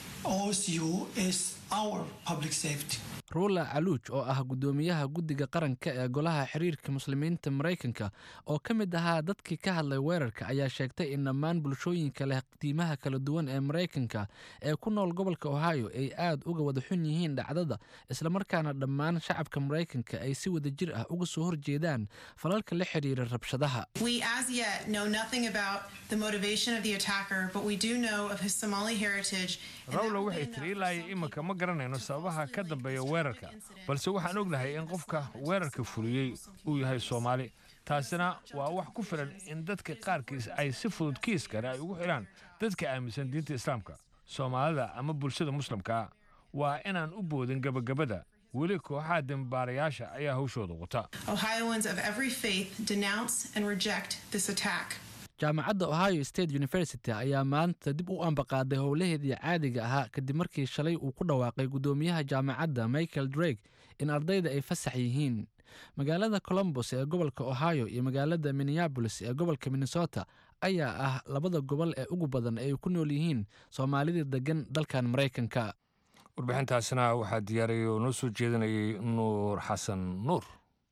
OSU is our public safety. ruula caluuj oo ah guddoomiyaha guddiga qaranka ee golaha xiriirka muslimiinta maraykanka oo ka mid ahaa dadkii ka hadlay weerarka ayaa sheegtay in dhammaan bulshooyinka leh qiimaha kala duwan ee maraykanka ee ku nool gobolka ohio ay aad uga wada xun yihiin dhacdada islamarkaana dhammaan shacabka maraykanka ay si wada jir ah uga soo horjeedaan falalka la xidhiira rabshadaha We as yet know nothing about the motivation of the attacker, but we do know of his Somali heritage. rawla waxay tiri ilaa iyo iminka ma garanayno sababaha ka dambeeya weerarka balse waxaan ognahay in qofka weerarka fuliyey uu yahay soomaali taasina waa wax ku filan in dadka qaarkiis ay si fudud kiis kale ay ugu xidhaan dadka aaminsan diinta islaamka soomaalida ama bulshada muslimka waa inaan u boodin gebagabada weli kooxaha dembaarayaasha ayaa hawshooda wata Ohioans of every faith denounce and reject this attack. jaamacadda ohio state university ayaa maanta dib u ambaqaaday howlaheedii caadiga ahaa kadib markii shalay uu ku dhawaaqay guddoomiyaha jaamacadda michael drake in ardayda ay fasax yihiin magaalada colombos ee gobolka ohio iyo magaalada minneabolis ee gobolka minnesota ayaa ah labada gobol ee ugu badan ay ku nool yihiin soomaalida degan dalkan maraykanka warbixintaasina waxaa diyaariyay oo noo soo jeedinayay nuur xasan nuur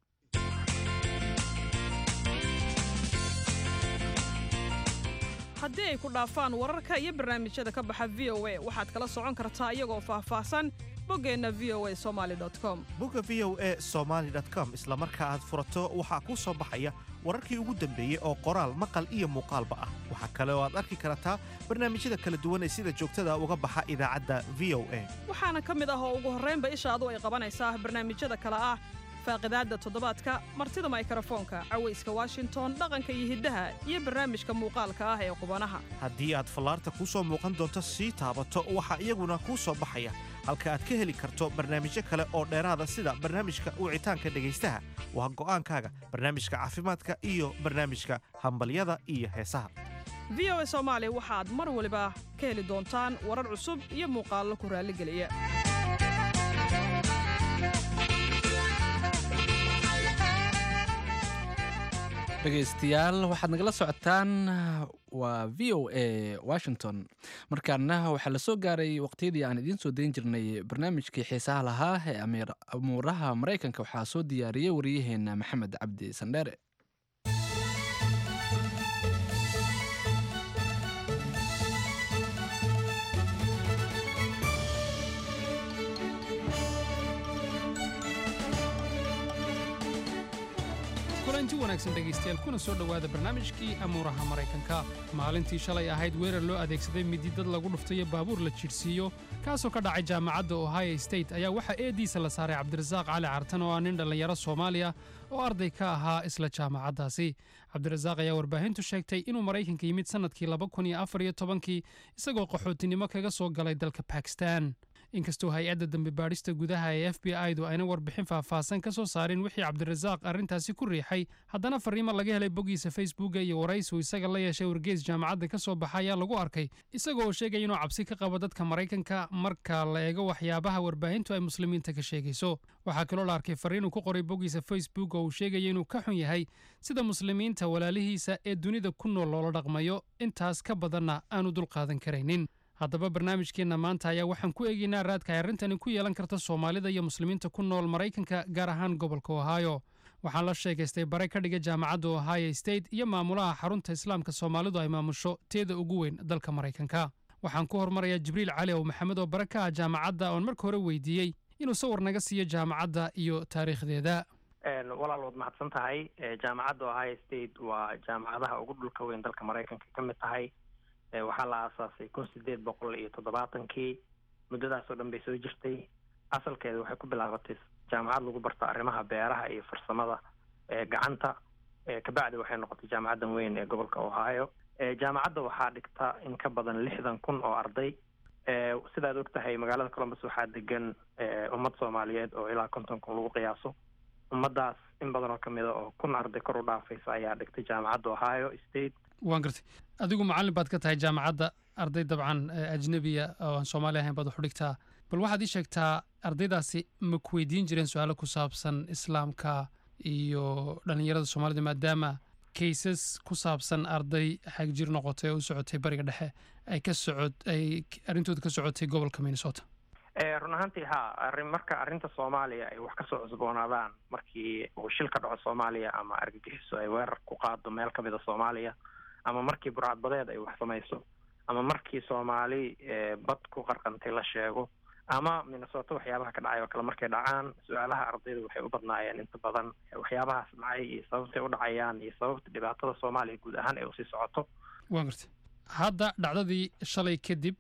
haddii ay ku dhaafaan wararka iyo barnaamijyada ka baxa v o a waxaad kala socon kartaa iyagoo faahfaahsan boggeenna v o a somaali com bogga v o a somaali com isla marka aad furato waxaa kuu soo baxaya wararkii ugu dambeeyey oo qoraal maqal iyo muuqaalba ah waxaa kale oo aad arki kartaa barnaamijyada kala duwan ee sida joogtada uga baxa idaacadda v o a waxaana ka mid ah oo ugu horraynba ishaadu ay qabanaysaa barnaamijyada kale ah faaqidaadda toddobaadka martida maykrofoonka cawayska washington dhaqanka iyo hiddaha iyo barnaamijka muuqaalka ah ee qubanaha haddii aad fallaarta kuu soo muuqan doonto sii taabato waxaa iyaguna kuu soo baxaya halka aad ka heli karto barnaamijyo kale oo dheeraada sida barnaamijka wicitaanka dhegaystaha waa go'aankaaga barnaamijka caafimaadka iyo barnaamijka hambalyada iyo heesaha v o a soomaali waxaad mar waliba ka heli doontaan warar cusub iyo muuqaallo ku raalligeliya dhegaystayaal waxaad nagala socotaan waa v o a washington markaana waxaa la soo gaaray waqtiyadii aan idiin soo dayn jirnay barnaamijkii xiisaha lahaa ee amuuraha maraykanka waxaa soo diyaariyey wariyaheenna maxamed cabdi sandheere kulanti wanaagsan dhegaystayaal kuna soo dhowaada barnaamijkii amuuraha maraykanka maalintii shalay ahayd weerar loo adeegsaday midi dad lagu dhuftayo baabuur la jidhsiiyo kaasoo ka dhacay jaamacadda ohio state ayaa waxaa eediisa la saaray cabdirasaaq cali cartan oo ah nin dhallinyaro soomaaliya oo arday ka ahaa isla jaamacaddaasi cabdirasaaq ayaa warbaahintu sheegtay inuu maraykanka yimid sannadkii laba kun iyo afar iyo tobankii isagoo qaxootinimo kaga soo galay dalka bakistan inkastoo hay-adda dambe baadhista gudaha ee f b i-du ayna warbixin faahfaahsan ka soo saarin wixii cabdirasaaq arrintaasi ku riixay haddana fariimo laga helay boggiisa facebooka iyo waraysiu isaga la yeeshay wargeys jaamacadda ka soo baxa ayaa lagu arkay isaga oo sheegaya inuu cabsi ka qabo dadka maraykanka marka la eego waxyaabaha warbaahintu ay muslimiinta ka sheegayso waxaa kaloo la arkay fariin uu ku qoray boggiisa facebook oo uu sheegaya inuu ka xun yahay sida muslimiinta walaalihiisa ee dunida ku nool loola dhaqmayo intaas ka badanna aanu dulqaadan karaynin haddaba barnaamijkeenna maanta ayaa waxaan ku eegaynaa raadka ay arrintani ku yeelan karta soomaalida iyo muslimiinta ku nool maraykanka gaar ahaan gobolka ohio waxaan la sheekaystay bare ka dhiga jaamacadda ohio state iyo maamulaha xarunta islaamka soomaalidu ay maamusho teeda ugu weyn dalka maraykanka waxaan ku hormarayaa jibriil cali ow maxamed oo bare ka ah jaamacadda oon marka hore weydiiyey inuu sawir naga siiyo jaamacadda iyo taariikhdeeda walaal waad mahadsan tahay jaamacadda ohio state waa jaamacadaha ugu dhulka weyn dalka maraykanka ka mid tahay waxaa la aasaasay kun sideed boqol iyo toddobaatankii muddadaas oo dhan bay soo jirtay asalkeeda waxay ku bilaabatay jaamacad lagu barto arrimaha beeraha iyo farsamada gacanta kabacdi waxay noqotay jaamacaddan weyn ee gobolka ohio jaamacadda waxaa dhigta in ka badan lixdan kun oo arday sidaad og tahay magaalada columbus waxaa degan ummad soomaaliyeed oo ilaa konton kun lagu qiyaaso ummaddaas in badan oo ka mida oo kun arday kor u dhaafaysa ayaa dhigtay jaamacadda ohio state waan gartay adigu macallin baad ka tahay jaamacadda arday dabcan ajnebiya oo aan soomaali ahayn baad wax u dhigtaa bal waxaad ii sheegtaa ardaydaasi ma ku weydiin jireen su-aalo ku saabsan islaamka iyo dhallinyarada soomaalida maadaama kaysas ku saabsan arday xagjir noqotay oo u socotay bariga dhexe ay ka socod ay arrintooda ka socotay gobolka minnesota run ahaantii ha arrin marka arrinta soomaaliya ay wax kasoo cusboonaadaan markii uu shil ka dhaco soomaaliya ama argagixiso ay weerar ku qaado meel ka mida soomaaliya ama markii burcadbadeed ay wax samayso ama markii soomaali bad ku qarqantay la sheego ama minnesota waxyaabaha ka dhacay oo kale markay dhacaan su-aalaha ardayda waxay u badnaayeen inta badan waxyaabahaas dhacay iyo sababtay u dhacayaan iyo sababta dhibaatada soomaaliya guud ahaan ay usii socoto waan gartay hadda dhacdadii shalay kadib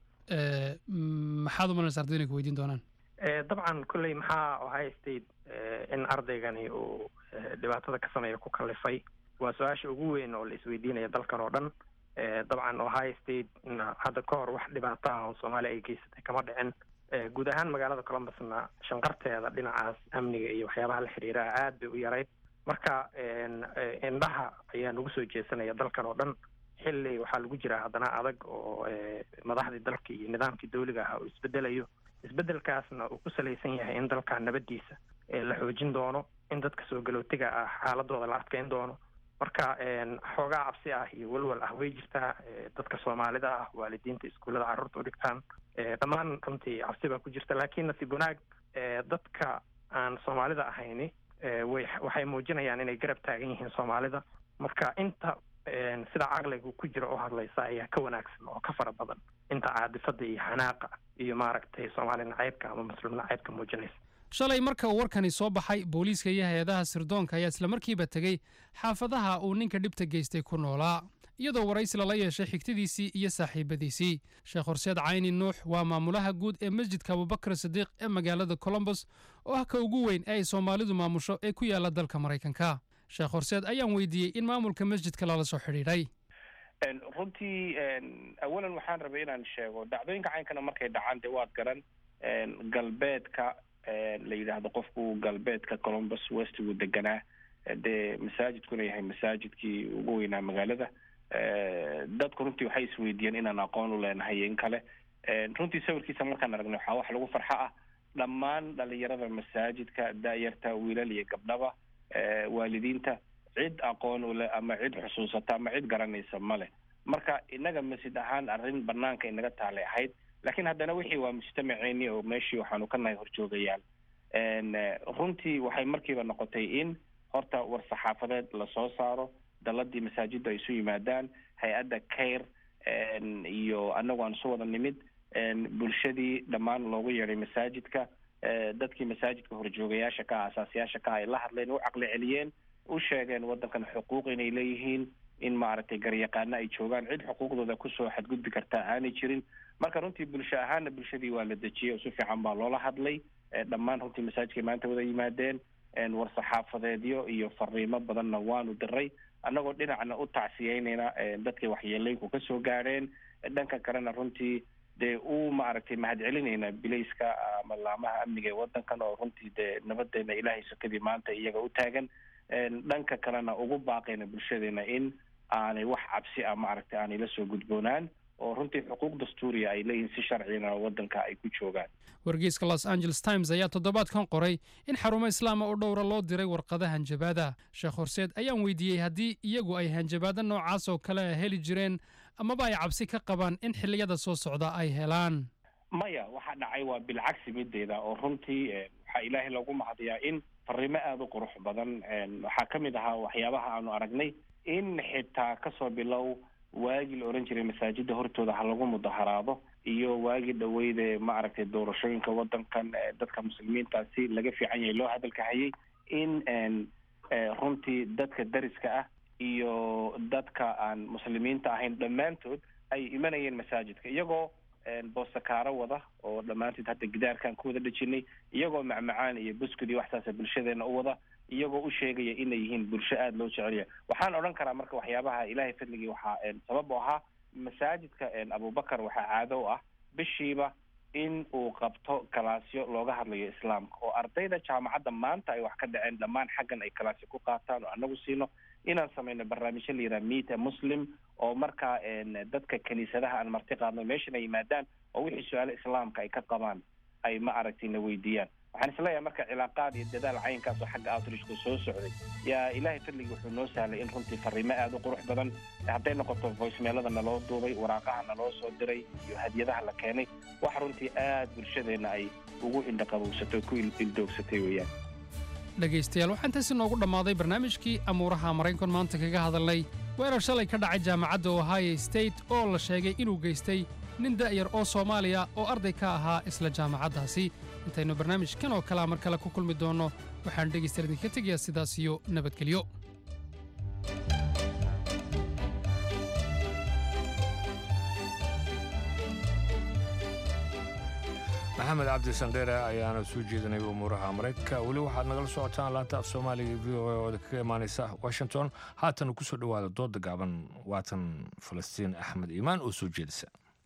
maxaad umalanaysa ardayda inay ku weydiin doonaan dabcan kolley maxaa ohio state in ardaygani uu dhibaatada ka sameeya ku kalifay waa su-aasha ugu weyn oo la isweydiinaya dalkan oo dhan dabcan ohio state hadda ka hor wax dhibaato ah oo soomaaliya ay geysatay kama dhicin guud ahaan magaalada columbusna shanqarteeda dhinacaas amniga iyo waxyaabaha la xiriiraha aad bay u yarayd marka indhaha ayaa nagu soo jeesanaya dalkan oo dhan xilli waxaa lagu jiraa haddana adag oo madaxdii dalka iyo nidaamkii dawliga ahaa uu isbedelayo isbedelkaasna uu ku salaysan yahay in dalka nabadiisa la xoojin doono in dadka soo galootiga ah xaaladooda la adkeyn doono marka xoogaa cabsi ah iyo walwal ah way jirtaa dadka soomaalida ah waalidiinta iskuullada carruurta u dhigtaan dhammaan runtii cabsi baa ku jirta laakiin nasiib wanaag dadka aan soomaalida ahayni way waxay muujinayaan inay garab taagan yihiin soomaalida marka inta sida caqliga ku jira oo hadlaysa ayaa ka wanaagsan oo ka fara badan inta caadifada iyo xanaaqa iyo maaragtay soomaali nacaybka ama muslim nacaybka muujinaysa shalay marka uu warkani soo baxay booliiska iyo hay-adaha sirdoonka ayaa islamarkiiba tegey xaafadaha uu ninka dhibta geystay ku noolaa iyadoo waraysi lala yeeshay xigtadiisii iyo saaxiibadiisii sheekh horseed cayni nuux waa maamulaha guud ee masjidka abubakar sadiiq ee magaalada colombos oo ah ka ugu weyn ee ay soomaalidu maamusho ee ku yaala dalka maraykanka sheekh horseed ayaan weydiiyey in maamulka masjidka lala soo xidhiidhay runtii awalan waxaan rabay inaan sheego dhacdooyinka caynkana markay dhacaan dee waad garan galbeedka la yidhaahdo qofku galbeedka colombus west wuu deganaa dee masaajidkuna yahay masaajidkii ugu weynaa magaalada dadku runtii waxay isweydiiyeen inaan aqoon u leenahay in kale runtii sawirkiisa markaan aragnay waxaa wax lagu farxo ah dhammaan dhalinyarada masaajidka da-yarta wiilal iyo gabdhaba waalidiinta cid aqoon u leh ama cid xusuusata ama cid garanaysa ma leh marka innaga masjid ahaan arrin banaanka inaga taalay ahayd laakiin haddana wixii waa mujtamaceeni oo meeshii waxaanu ka nahay horjoogayaal runtii waxay markiiba noqotay in horta war saxaafadeed lasoo saaro daladii masaajidda ay isu yimaadaan hay-adda cair iyo annagu aan isu wada nimid bulshadii dhammaan loogu yeeday masaajidka dadkii masaajidka horjoogayaasha ka ah asaasiyaasha ka ah ay la hadleen u caqli celiyeen u sheegeen waddankan xuquuq inay leeyihiin in maaragtay garyaqaano ay joogaan cid xuquuqdooda kusoo xadgudbi kartaa aanay jirin marka runtii bulsho ahaana bulshadii waa la dejiyey oo si fiican baa loola hadlay dhammaan runtii masaajidkay maanta wada yimaadeen war saxaafadeedyo iyo fariimo badanna waanu diray annagoo dhinacna u tacsiyeynayna dadkay waxyeelooyinku ka soo gaadheen dhanka kalena runtii dee u maaragtay mahadcelinayna bilayska ama laamaha amniga ee waddankan oo runtii dee nabadeena ilaahay sokadii maanta iyaga u taagan dhanka kalena ugu baaqayna bulshadeena in aanay wax cabsi ah maaragtay aanay la soo gudboonaan oo runtii xuquuq dastuuriya ay leeyihiin si sharcigana waddanka ay ku joogaan wargeyska los angeles times ayaa toddobaadkan qoray in xarumo islaama oo dhowra loo diray warqada hanjabaada sheekh horseed ayaan weydiiyey haddii iyagu ay hanjabaado noocaas oo kale heli jireen amaba ay cabsi ka qabaan in xilliyada soo socda ay helaan maya waxa dhacay waa bilcagsi mideeda oo runtii waxaa ilaahay loogu mahadiyaa in fariimo aada u qurux badan waxaa ka mid ahaa waxyaabaha aanu aragnay in xitaa kasoo bilow waagii la oran jiray masaajida hortooda ha lagu mudaharaado iyo waagii dhaweyde maaragtay doorashooyinka waddankan dadka muslimiintaasi laga fiican yahay loo hadalka hayay in runtii dadka dariska ah iyo dadka aan muslimiinta ahayn dhammaantood ay imanayeen masaajidka iyagoo boosakaaro wada oo dhammaanteed hadda gidaarkaan ku wada dhejinay iyagoo macmacaan iyo buskud iyo waxsaasa bulshadeena u wada iyagoo u sheegaya inay yihiin bulsho aada loo jecelya waxaan odhan karaa marka waxyaabaha ilaahay fadligii waxaa sabab u ahaa masaajidka abubakar waxaa caado u ah bishiiba in uu qabto kalaasyo looga hadlayo islaamka oo ardayda jaamacadda maanta ay wax ka dhaceen dhammaan xaggan ay kalaasyo ku qaataan oo anagu siino inaan samayno barnaamijyo la yidhaha meet a muslim oo markaa dadka kiniisadaha aan marti qaadno meeshan ay yimaadaan oo wixii su-aalo islaamka ay ka qabaan ay ma aragtay na weydiiyaan waxaan isleeyahay marka cilaaqaad iyo dadaal caynkaas oo xagga outreachka soo socday yaa ilaahay fadligii wuxuu noo sahlay in runtii fariimo aada u qurux badan hadday noqoto voicemeelada naloo duubay waraaqaha naloo soo diray iyo hadiyadaha la keenay wax runtii aada bulshadeenna ay ugu indhaqabowsatay ku ildoogsatay weeyaan dhegaystayaal waxaa intaasi noogu dhammaaday barnaamijkii amuuraha maraykan maanta kaga hadalnay weerar shalay ka dhacay jaamacadda ohio state oo la sheegay inuu geystay nin da'yar oo soomaaliya oo arday ka ahaa isla jaamacaddaasi intaynu barnaamijkan oo kalea mar kale ku kulmi doonno waxaan dhegaystayaal idinka tegayaa sidaas iyo nabadgelyo maxamed cabdi sandheere ayaana soo jeedinay umuuraha maraykanka weli waxaad nagala socotaan laanta af soomaaliga v o a oo kaga imaanaysa washington haatan ku soo dhowaada dooda gaaban waatan falastiin axmed iimaan oo soo jeedisa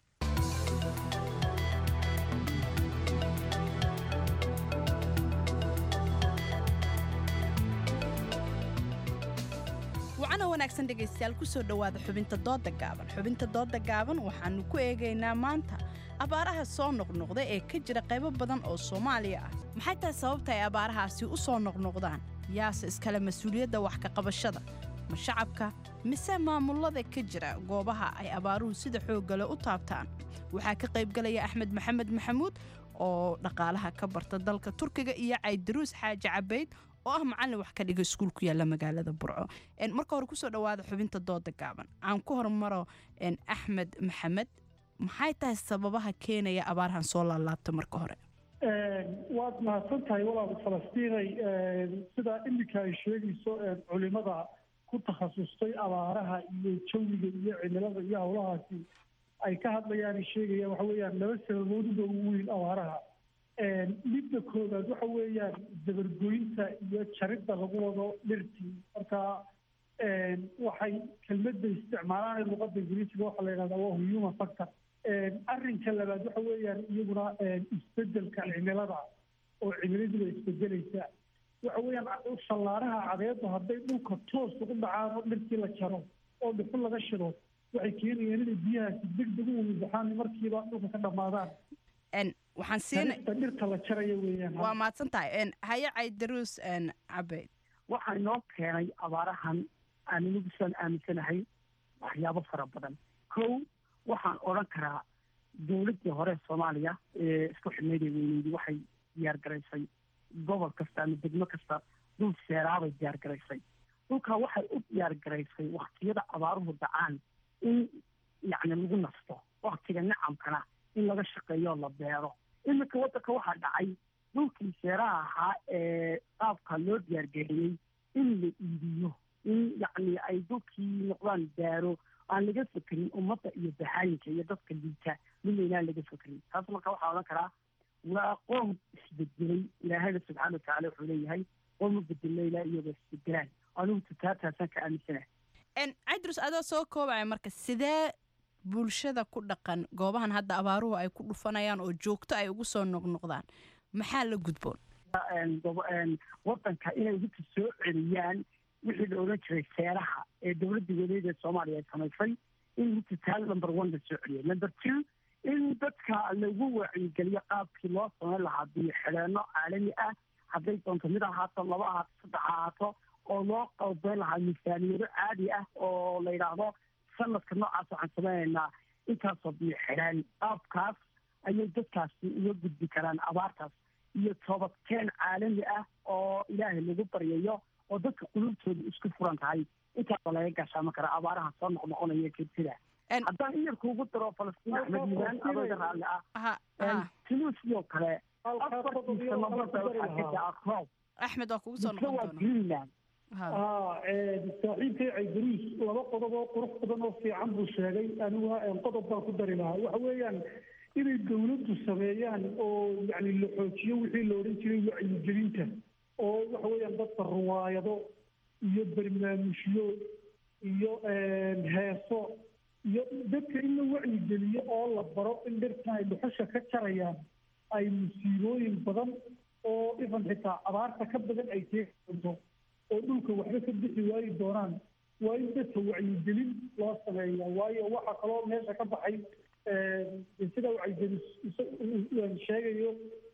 wacana wanaagsan dhegaystayaal ku soo dhowaada xubinta dooda gaaban xubinta dooda gaaban waxaannu ku eegaynaa maanta abaaraha soo noqnoqda ee ka jira qaybo badan oo soomaaliya ah maxay tahay sababta ay abaarahaasi u soo noqnoqdaan yaase iskale mas-uuliyadda wax ka qabashada ma shacabka mise maamullada ka jira goobaha ay abaaruhu sida xooggale u taabtaan waxaa ka qaybgalaya axmed maxamed maxamuud oo dhaqaalaha ka barta dalka turkiga iyo caydaruus xaaji cabayd oo ah macallin wax ka dhiga iskuul ku yaalla magaalada burco marka hore kusoo dhowaada xubinta dooda gaaban aan ku hormaro axmed maxamed maxay tahay sababaha keenaya abaarhan soo laalaabta marka hore waad mahadsan tahay walaal falastiinay sida iminka ay sheegayso culimada ku takhasustay abaaraha iyo jawiga iyo cimilada iyo howlahaasi ay ka hadlayaan sheegayaan waxa weeyaan laba sababooduba ugu weyn abaaraha midda koowaad waxa weeyaan dabargoynta iyo jaridda lagu wado dhirtii marka waxay kelmadda isticmaalaan ee luqadda ingiriisiga waxaa la yidhahdaa waa human factor arrinka labaad waxa weeyaan iyaguna isbedelka cimilada oo cimiladiiba isbedelaysa waxa weeyaan shallaaraha cadeedu hadday dhulka toos ugu dhacaan oo dhirtii la jaro oo dhuxul laga shido waxay keenayaan inay biyahaasi degdeg u wadaxaan markiiba dhulka ka dhammaadaan waxaan siina dhirta la jaraya weeyaan waa mahadsan tahay haye caydaruus cabeyd waxaa inoo keenay abaarahan aan inagu saan aaminsanahay waxyaabo fara badan kow waxaan odhan karaa dowladdii hore soomaaliya ee isku xidhnayd ee weyneydi waxay diyaar garaysay gobol kasta ama degmo kasta dhul seeraabay diyaar garaysay dhulkaa waxay u diyaar garaysay waktiyada abaaruhu dhacaan in yacni lagu nasto waktiga nacamkana in laga shaqeeyo la beero iminka waddanka waxaa dhacay dhulkii seeraha ahaa ee qaabka loo diyaargeliyey in la iibiyo in yacni ay dhulkii noqdaan daaro aan laga fekerin ummadda iyo baxaayinka iyo dadka liita midna inaan laga fekerin taas marka waxaa odhan karaa waa qoom isbedelay ilaahayna subxaana watacaala wuxuu leeyahay qoom u bedelna ilaa iyagoo isbedelaan anigu tutaataasaan ka aaminsanahay caydrus adoo soo koobaya marka sidee bulshada ku dhaqan goobahan hadda abaaruhu ay ku dhufanayaan oo joogto ay ugu soo noqnoqdaan maxaa la gudboon wadanka inay dadka soo celiyaan wixii la odhan jiray seeraha ee dowladda waleed ee soomaaliya ay samaysay in hutitaal number one la soo celiyo number two in dadka lagu wacyigeliyo qaabkii loo samayn lahaa biyo xidheenno caalami ah hadday doonto mid ahaato laba ahaato saddex ahaato oo loo qalbeyn lahaa miisaaniyado caadi ah oo la yidhaahdo sanadka noocaas waxaan samaynaynaa intaasoo biyo xidhaan qaabkaas ayay dadkaasi uga gudbi karaan abaartaas iyo toobadkeen caalami ah oo ilaahay lagu baryayo oo dadka qulubtooda isku furan tahay intaasoo laga gashaama kara abaaraha soo noqnoqonaya kedsida haddaan iyarka ugu daro falastiin axmed yimaan adooga raalli ah tunus sidoo kale afartii sanabada waxaa ka daa roob axmed waa kugu soo mise noqon waa doona greenland aa saaxiibkay caydaruus laba qodob oo qurux badan oo fiican buu sheegay aniguna qodob baan ku dari lahaa waxa weeyaan inay dawladdu sameeyaan oo yani la xoojiyo wixii la odhan jiray wacyigelinta oo waxa weeyaan dadka ruwaayado iyo barnaamijyo iyo heeso iyo dadka in la wacyigeliyo oo la baro in dhirtan ay dhuxusha ka jarayaan ay musiibooyin badan oo ifan xitaa abaarta ka badan ay keeni doonto oo dhulka waxba ka bixi waayi doonaan waa in dadka wacyigelin loo sameeya waayo waxaa kaloo meesha ka baxay sida wacyigelin sheegayo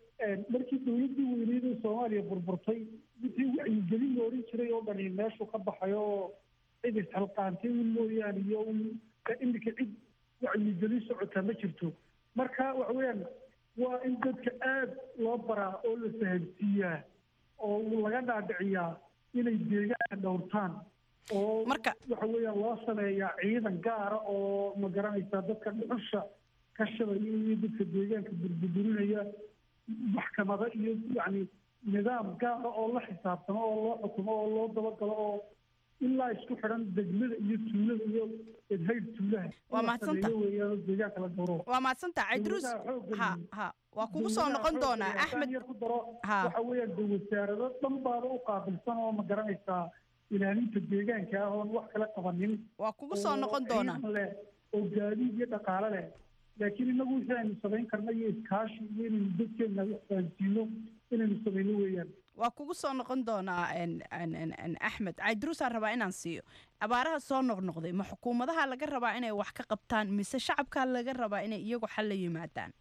markii dawladdii weyneyd ee soomaaliya burburtay wixii wacyigelin la odhan jiray oo dhani meeshu ka baxay oo cid isxalqaantay un mooyaane iyo iminka cid wacyigelin socota ma jirto marka waxa weeyaan waa in dadka aad loo baraa oo la fahamsiiyaa oo laga dhaadhiciyaa inay deegaanka dhowrtaan oo marka waxa weeyaan loo sameeyaa ciidan gaara oo ma garanaysaa dadka dhuxusha ka shabaya iyo dadka deegaanka burburinaya maxkamado iyo yacni nidaam gaara oo la xisaabtamo oo loo xukumo oo loo dabagalo oo ilaa isku xidhan degmada iyo tuulada iyo edhayr tuulaha Waa mahadsanta. weeyaan oo deegaanka la gowro waa mahadsantaha caydruus ha ha waa kugu soo noqon doonaa axmed yar ku daro waxa weeyaan de wasaarado dhan baaba u qaabilsan oo ma garanaysaa ilaalinta deegaanka ah oon wax kala qabanin waa kugu soo noqon oo doonaa ciidan leh oo gaadiid iyo dhaqaale leh laakiin inagu wixii aynu samayn karna iyo iskaashi iyo inaynu dadkeena wax fahansiino inaynu samayno weeyaan waa kugu soo noqon doonaa en- en- en- en axmed caydruusaan rabaa inaan siiyo abaaraha soo noqnoqday ma xukuumadaha laga rabaa inay wax ka qabtaan mise shacabkaa laga rabaa inay iyagu xal la yimaadaan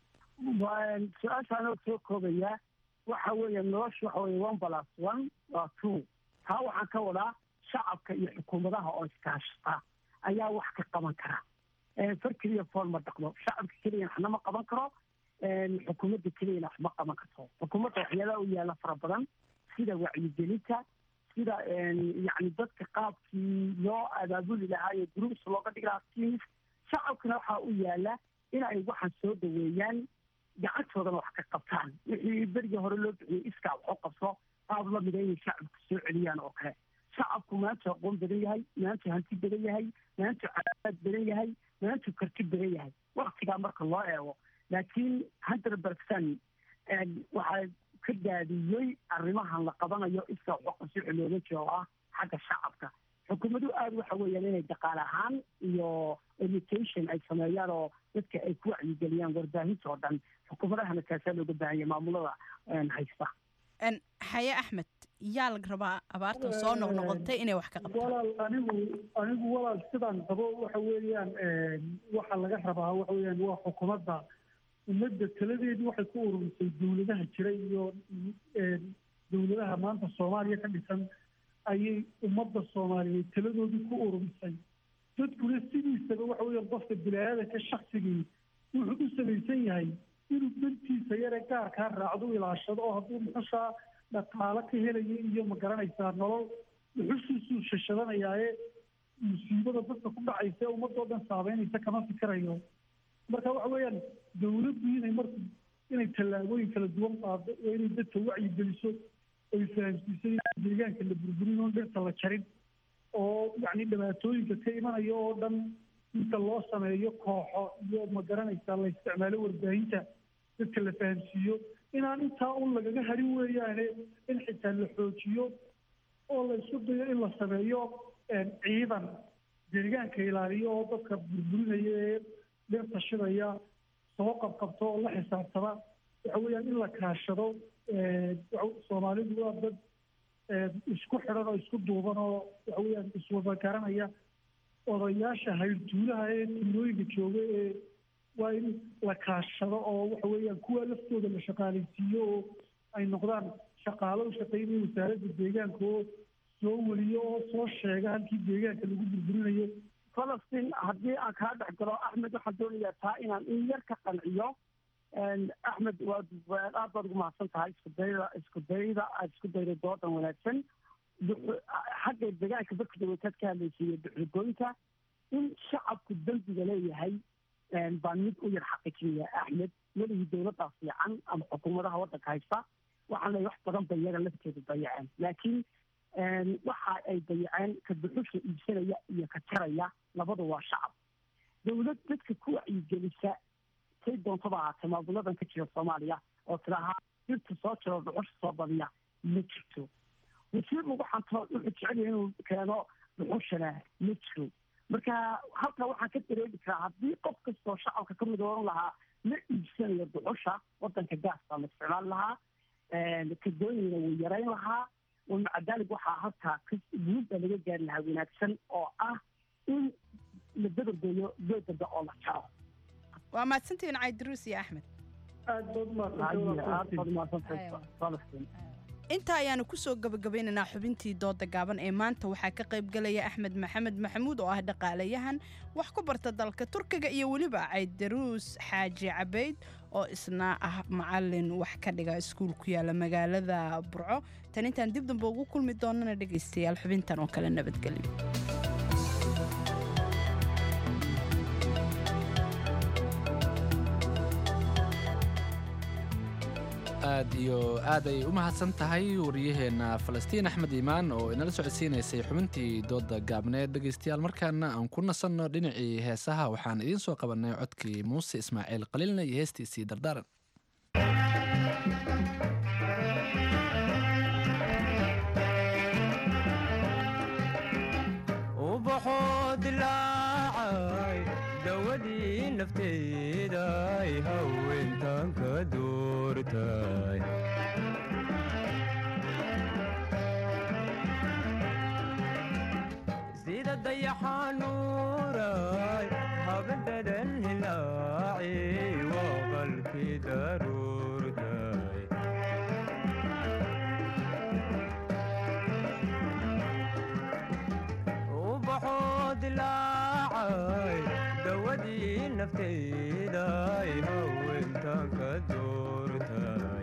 Waan- su-aashaan oo soo koobaya waxa weeye nolosha waxa weeye one plus one waa two taa waxaan ka wadaa shacabka iyo xukuumadaha oo iskaashata ayaa wax ka qaban kara Eh, far keliya fool ma dhaqdo shacabka keliyana waxna ma qaban karo Eh, xukuumadda keliyana wax ma qaban karto xukuumadda waxyaalaha u yaala fara badan sida wacyigelinta sida yani dadka qaabkii loo abaabuli lahaa iyo groups looga dhigi lahaa teams shacabkana waxaa u yaala in ay waxaan soo dhaweeyaan gacantoodana wax ka qabtaan wixii berigii hore loo bixiyey iskaa wax u qabso qaab la mida inay shacabku soo celiyaan oo kale shacabku maanta aqoon badan yahay maanta hanti badan yahay maanta cadaad badan yahay maanta karti badan yahay waktigaa marka loo eego laakiin hundred percent waxaa ka daadiyey arrimahan la qabanayo iska waxqabsi looga jiro oo ah xagga shacabka xukuumadu aada waxa weeyaan inay dhaqaale ahaan iyo education ay sameeyaan oo dadka ay ku wacyigeliyaan warbaahinta oo dhan xukuumadahana kaasaa looga baahanya maamulada haysta En, xaye axmed yaa laga rabaa abaartan soo noqnoqotay inay wax ka qabtaan walaal anigu anigu walaal sidaan qabo waxa weeyaan waxa laga rabaa waxa weeyaan waa xukuumadda ummadda taladeedu waxay ku ururisay dowladaha jira iyo dowladaha maanta soomaaliya ka dhisan ayay ummadda soomaaliyeed taladoodii ku ururisay dadkuna sidiisaba waxa weeyaan qofka bilaadanka shaksigii wuxuu u samaysan yahay inuu dantiisa yare gaarkaa raacdo ilaashado oo hadduu muxushaa dhaqaalo ka helayo iyo ma garanaysaa nolol muxushiisuu shashadanayaaye musiibada dadka ku dhacaysa ee ummadoo dhan saabeynaysa kama fikirayo marka waxa weeyaan dowladdu inay marka inay tallaabooyin kala duwan qaado oo inay dadka wacyi geliso oy fahamsiiso in deegaanka la burburin oo dhirta la jarin oo yacni dhibaatooyinka ka imanaya oo dhan inta loo sameeyo kooxo iyo ma garanaysaa la isticmaalo warbaahinta dadka la fahamsiiyo inaan intaa un lagaga harin weeyaane in xitaa la xoojiyo oo la isku dayo in la sameeyo ciidan deegaanka ilaaliyo oo dadka burburinaya ee dhirta shidaya soo qabqabto oo la xisaabtama waxa weeyaan in la kaashado soomaalidu waa dad isku xidhan oo isku duuban oo waxa weeyaan iswada garanaya odayaasha hayrtuulaha ee tuulooyinka jooga ee waa in la kaashado oo waxa weeyaan kuwa laftooda la shaqaalaysiiyo oo ay noqdaan shaqaalo u shaqeynaya wasaaradda deegaanka oo soo weliyo oo soo sheega halkii deegaanka lagu burburinayo falastiin haddii aan kaa dhex galo axmed waxaan doonayaa taa inaan in yar ka qanciyo axmed waad aad baad ugu mahadsan tahay isku dayda isku dayda aad isku dayday doodan wanaagsan xagga deegaanka dadka dawlataad ka hadlaysiiyo duxurgooyinka in shacabku dembiga leeyahay baan mid u yar xaqiijinaya axmed weligii dowladdaa fiican ama xukuumadaha waddanka haysta waxaan leeyahay wax badan bay iyaga lafteedu dayaceen laakiin waxa ay dayaceen ka dhuxusha iibsanaya iyo ka jaraya labada waa shacab dowlad dadka ku wacyigelisa say doontaba ahaatee maamuladan ka jira soomaaliya oo tidaahaa dhirta soo jiro dhuxusha soo badiya ma jirto wasiir lagu xanto wuxuu jecel yahay inuu keeno dhuxushana ma jiro marka halkaa waxaan ka dareemi karaa haddii qof kastoo shacabka ka mid oran lahaa ma iibsanayo dhuxusha wadanka gaaska la isticmaali lahaa kadooyina wuu yarayn lahaa maca daalig waxaa halkaa guulba laga gaari lahaa wanaagsan oo ah in la dabargeeyo geedada oo la jaro waa mahadsantihiin caydiruus iyo axmed aad baad umahadsantahay falastiin intaa ayaanu kusoo gabagabaynaynaa xubintii dooda gaaban ee maanta waxaa ka qayb galaya axmed maxamed maxamuud oo ah dhaqaalayahan wax ku barta dalka turkiga iyo weliba caydaruus xaaji cabayd oo isna ah macalin wax ka dhiga iskuul ku yaala magaalada burco tan intaan dib damba ugu kulmi doonana dhegaystayaal xubintan oo kale nabadgelyo aad iyo aad ay u mahadsan tahay wariyaheenna falastiin axmed iimaan oo inala socodsiinaysay xubintii dooda gaabneed dhegaystayaal markaana aan ku nasanno dhinacii heesaha waxaan idiin soo qabannay codkii muuse ismaaciil qaliilna iyo heestiisii dardaaran ubaxoo dilaacay dawadii nafteeday haweentan ka doortay sida dayaxanuuray habadadan hilaaci waa qalkii daruurtay ubaxoo dilaacay dawadii nafteeday haweentan ka doortay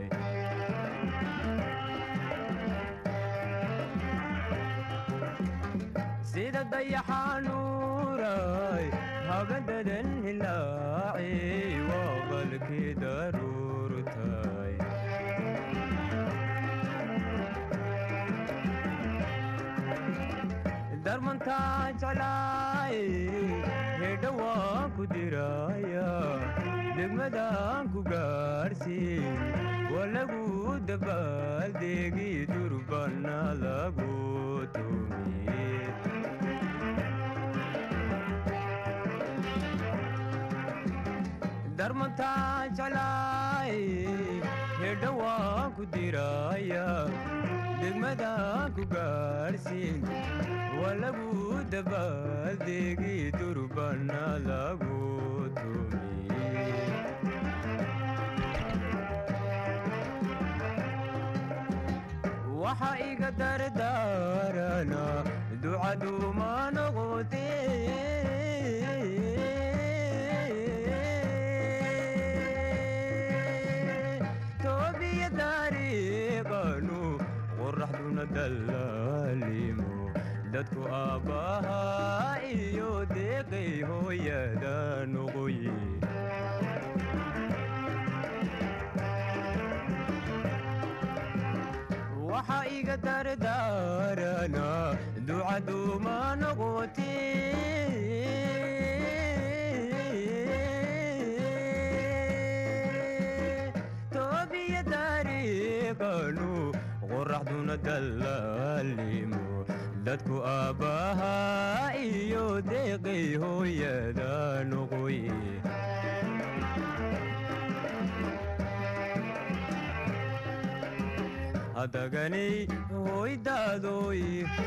sida dayaxanuuray habadadan hilaaci waa qalkii daruurtay darmantaa jeclaay hedha waan ku diraya degmadaan ku gaarsiin waa lagu dabaaldegi durbana lagu tumiye darmantaa jeclaay hedha waan ku diraya degmadaan ku gaarsiin waa lagu dabaaldegi durbana lagu tumiye waxa iga dardaarana ducaduma noqote toobiya dariiqanu qoraxduna dallaalimo dadku aabbaha iyo deeqay hooyada noqoye waxa iga dardaarana ducaduma noqote toobiya dariiqanu qoraxduna dallaalimo dadku aabbaha iyo deeqay hooyada noqoye hadaganay hoydaadoy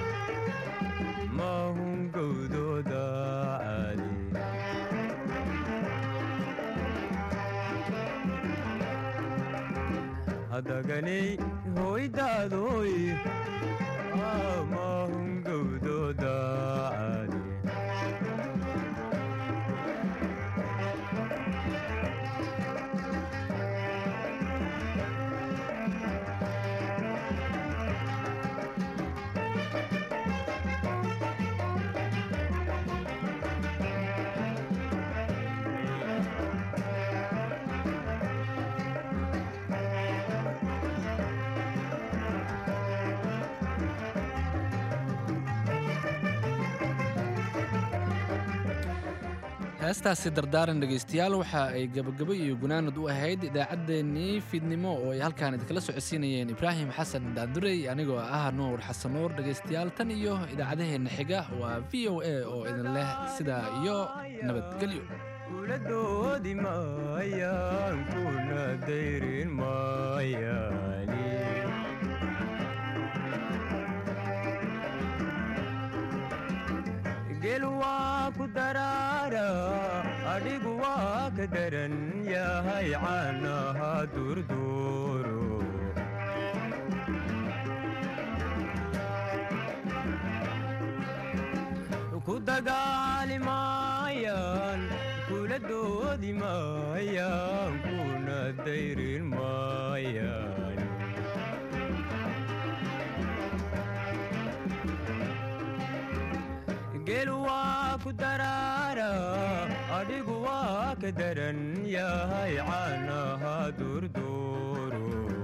mahun gowdooda caali hadaganay hoydaadoy mahun gowdooda caali heestaasi dardaaran dhegaystayaal waxa ay gabagabo iyo gunaanad u ahayd idaacaddeenii fiidnimo oo ay halkaan idinkala socodsiinayeen ibraahim xasan daandurey anigoo ah nuur xasan nuur dhegaystayaal tan iyo idaacadaheenna xiga waa v o a oo idin leh sidaa iyo nabadgelyo kuladoodi maayaan kuna dayrin maayaani gel waa ku daraara adhigu waa ka daran yahay caanaha durduuro ku dagaali maayaan kula doodi maayaan kuna dayrin maayaan gel waa ku daraara adhigu waa ka daran yahay caanaha durduuro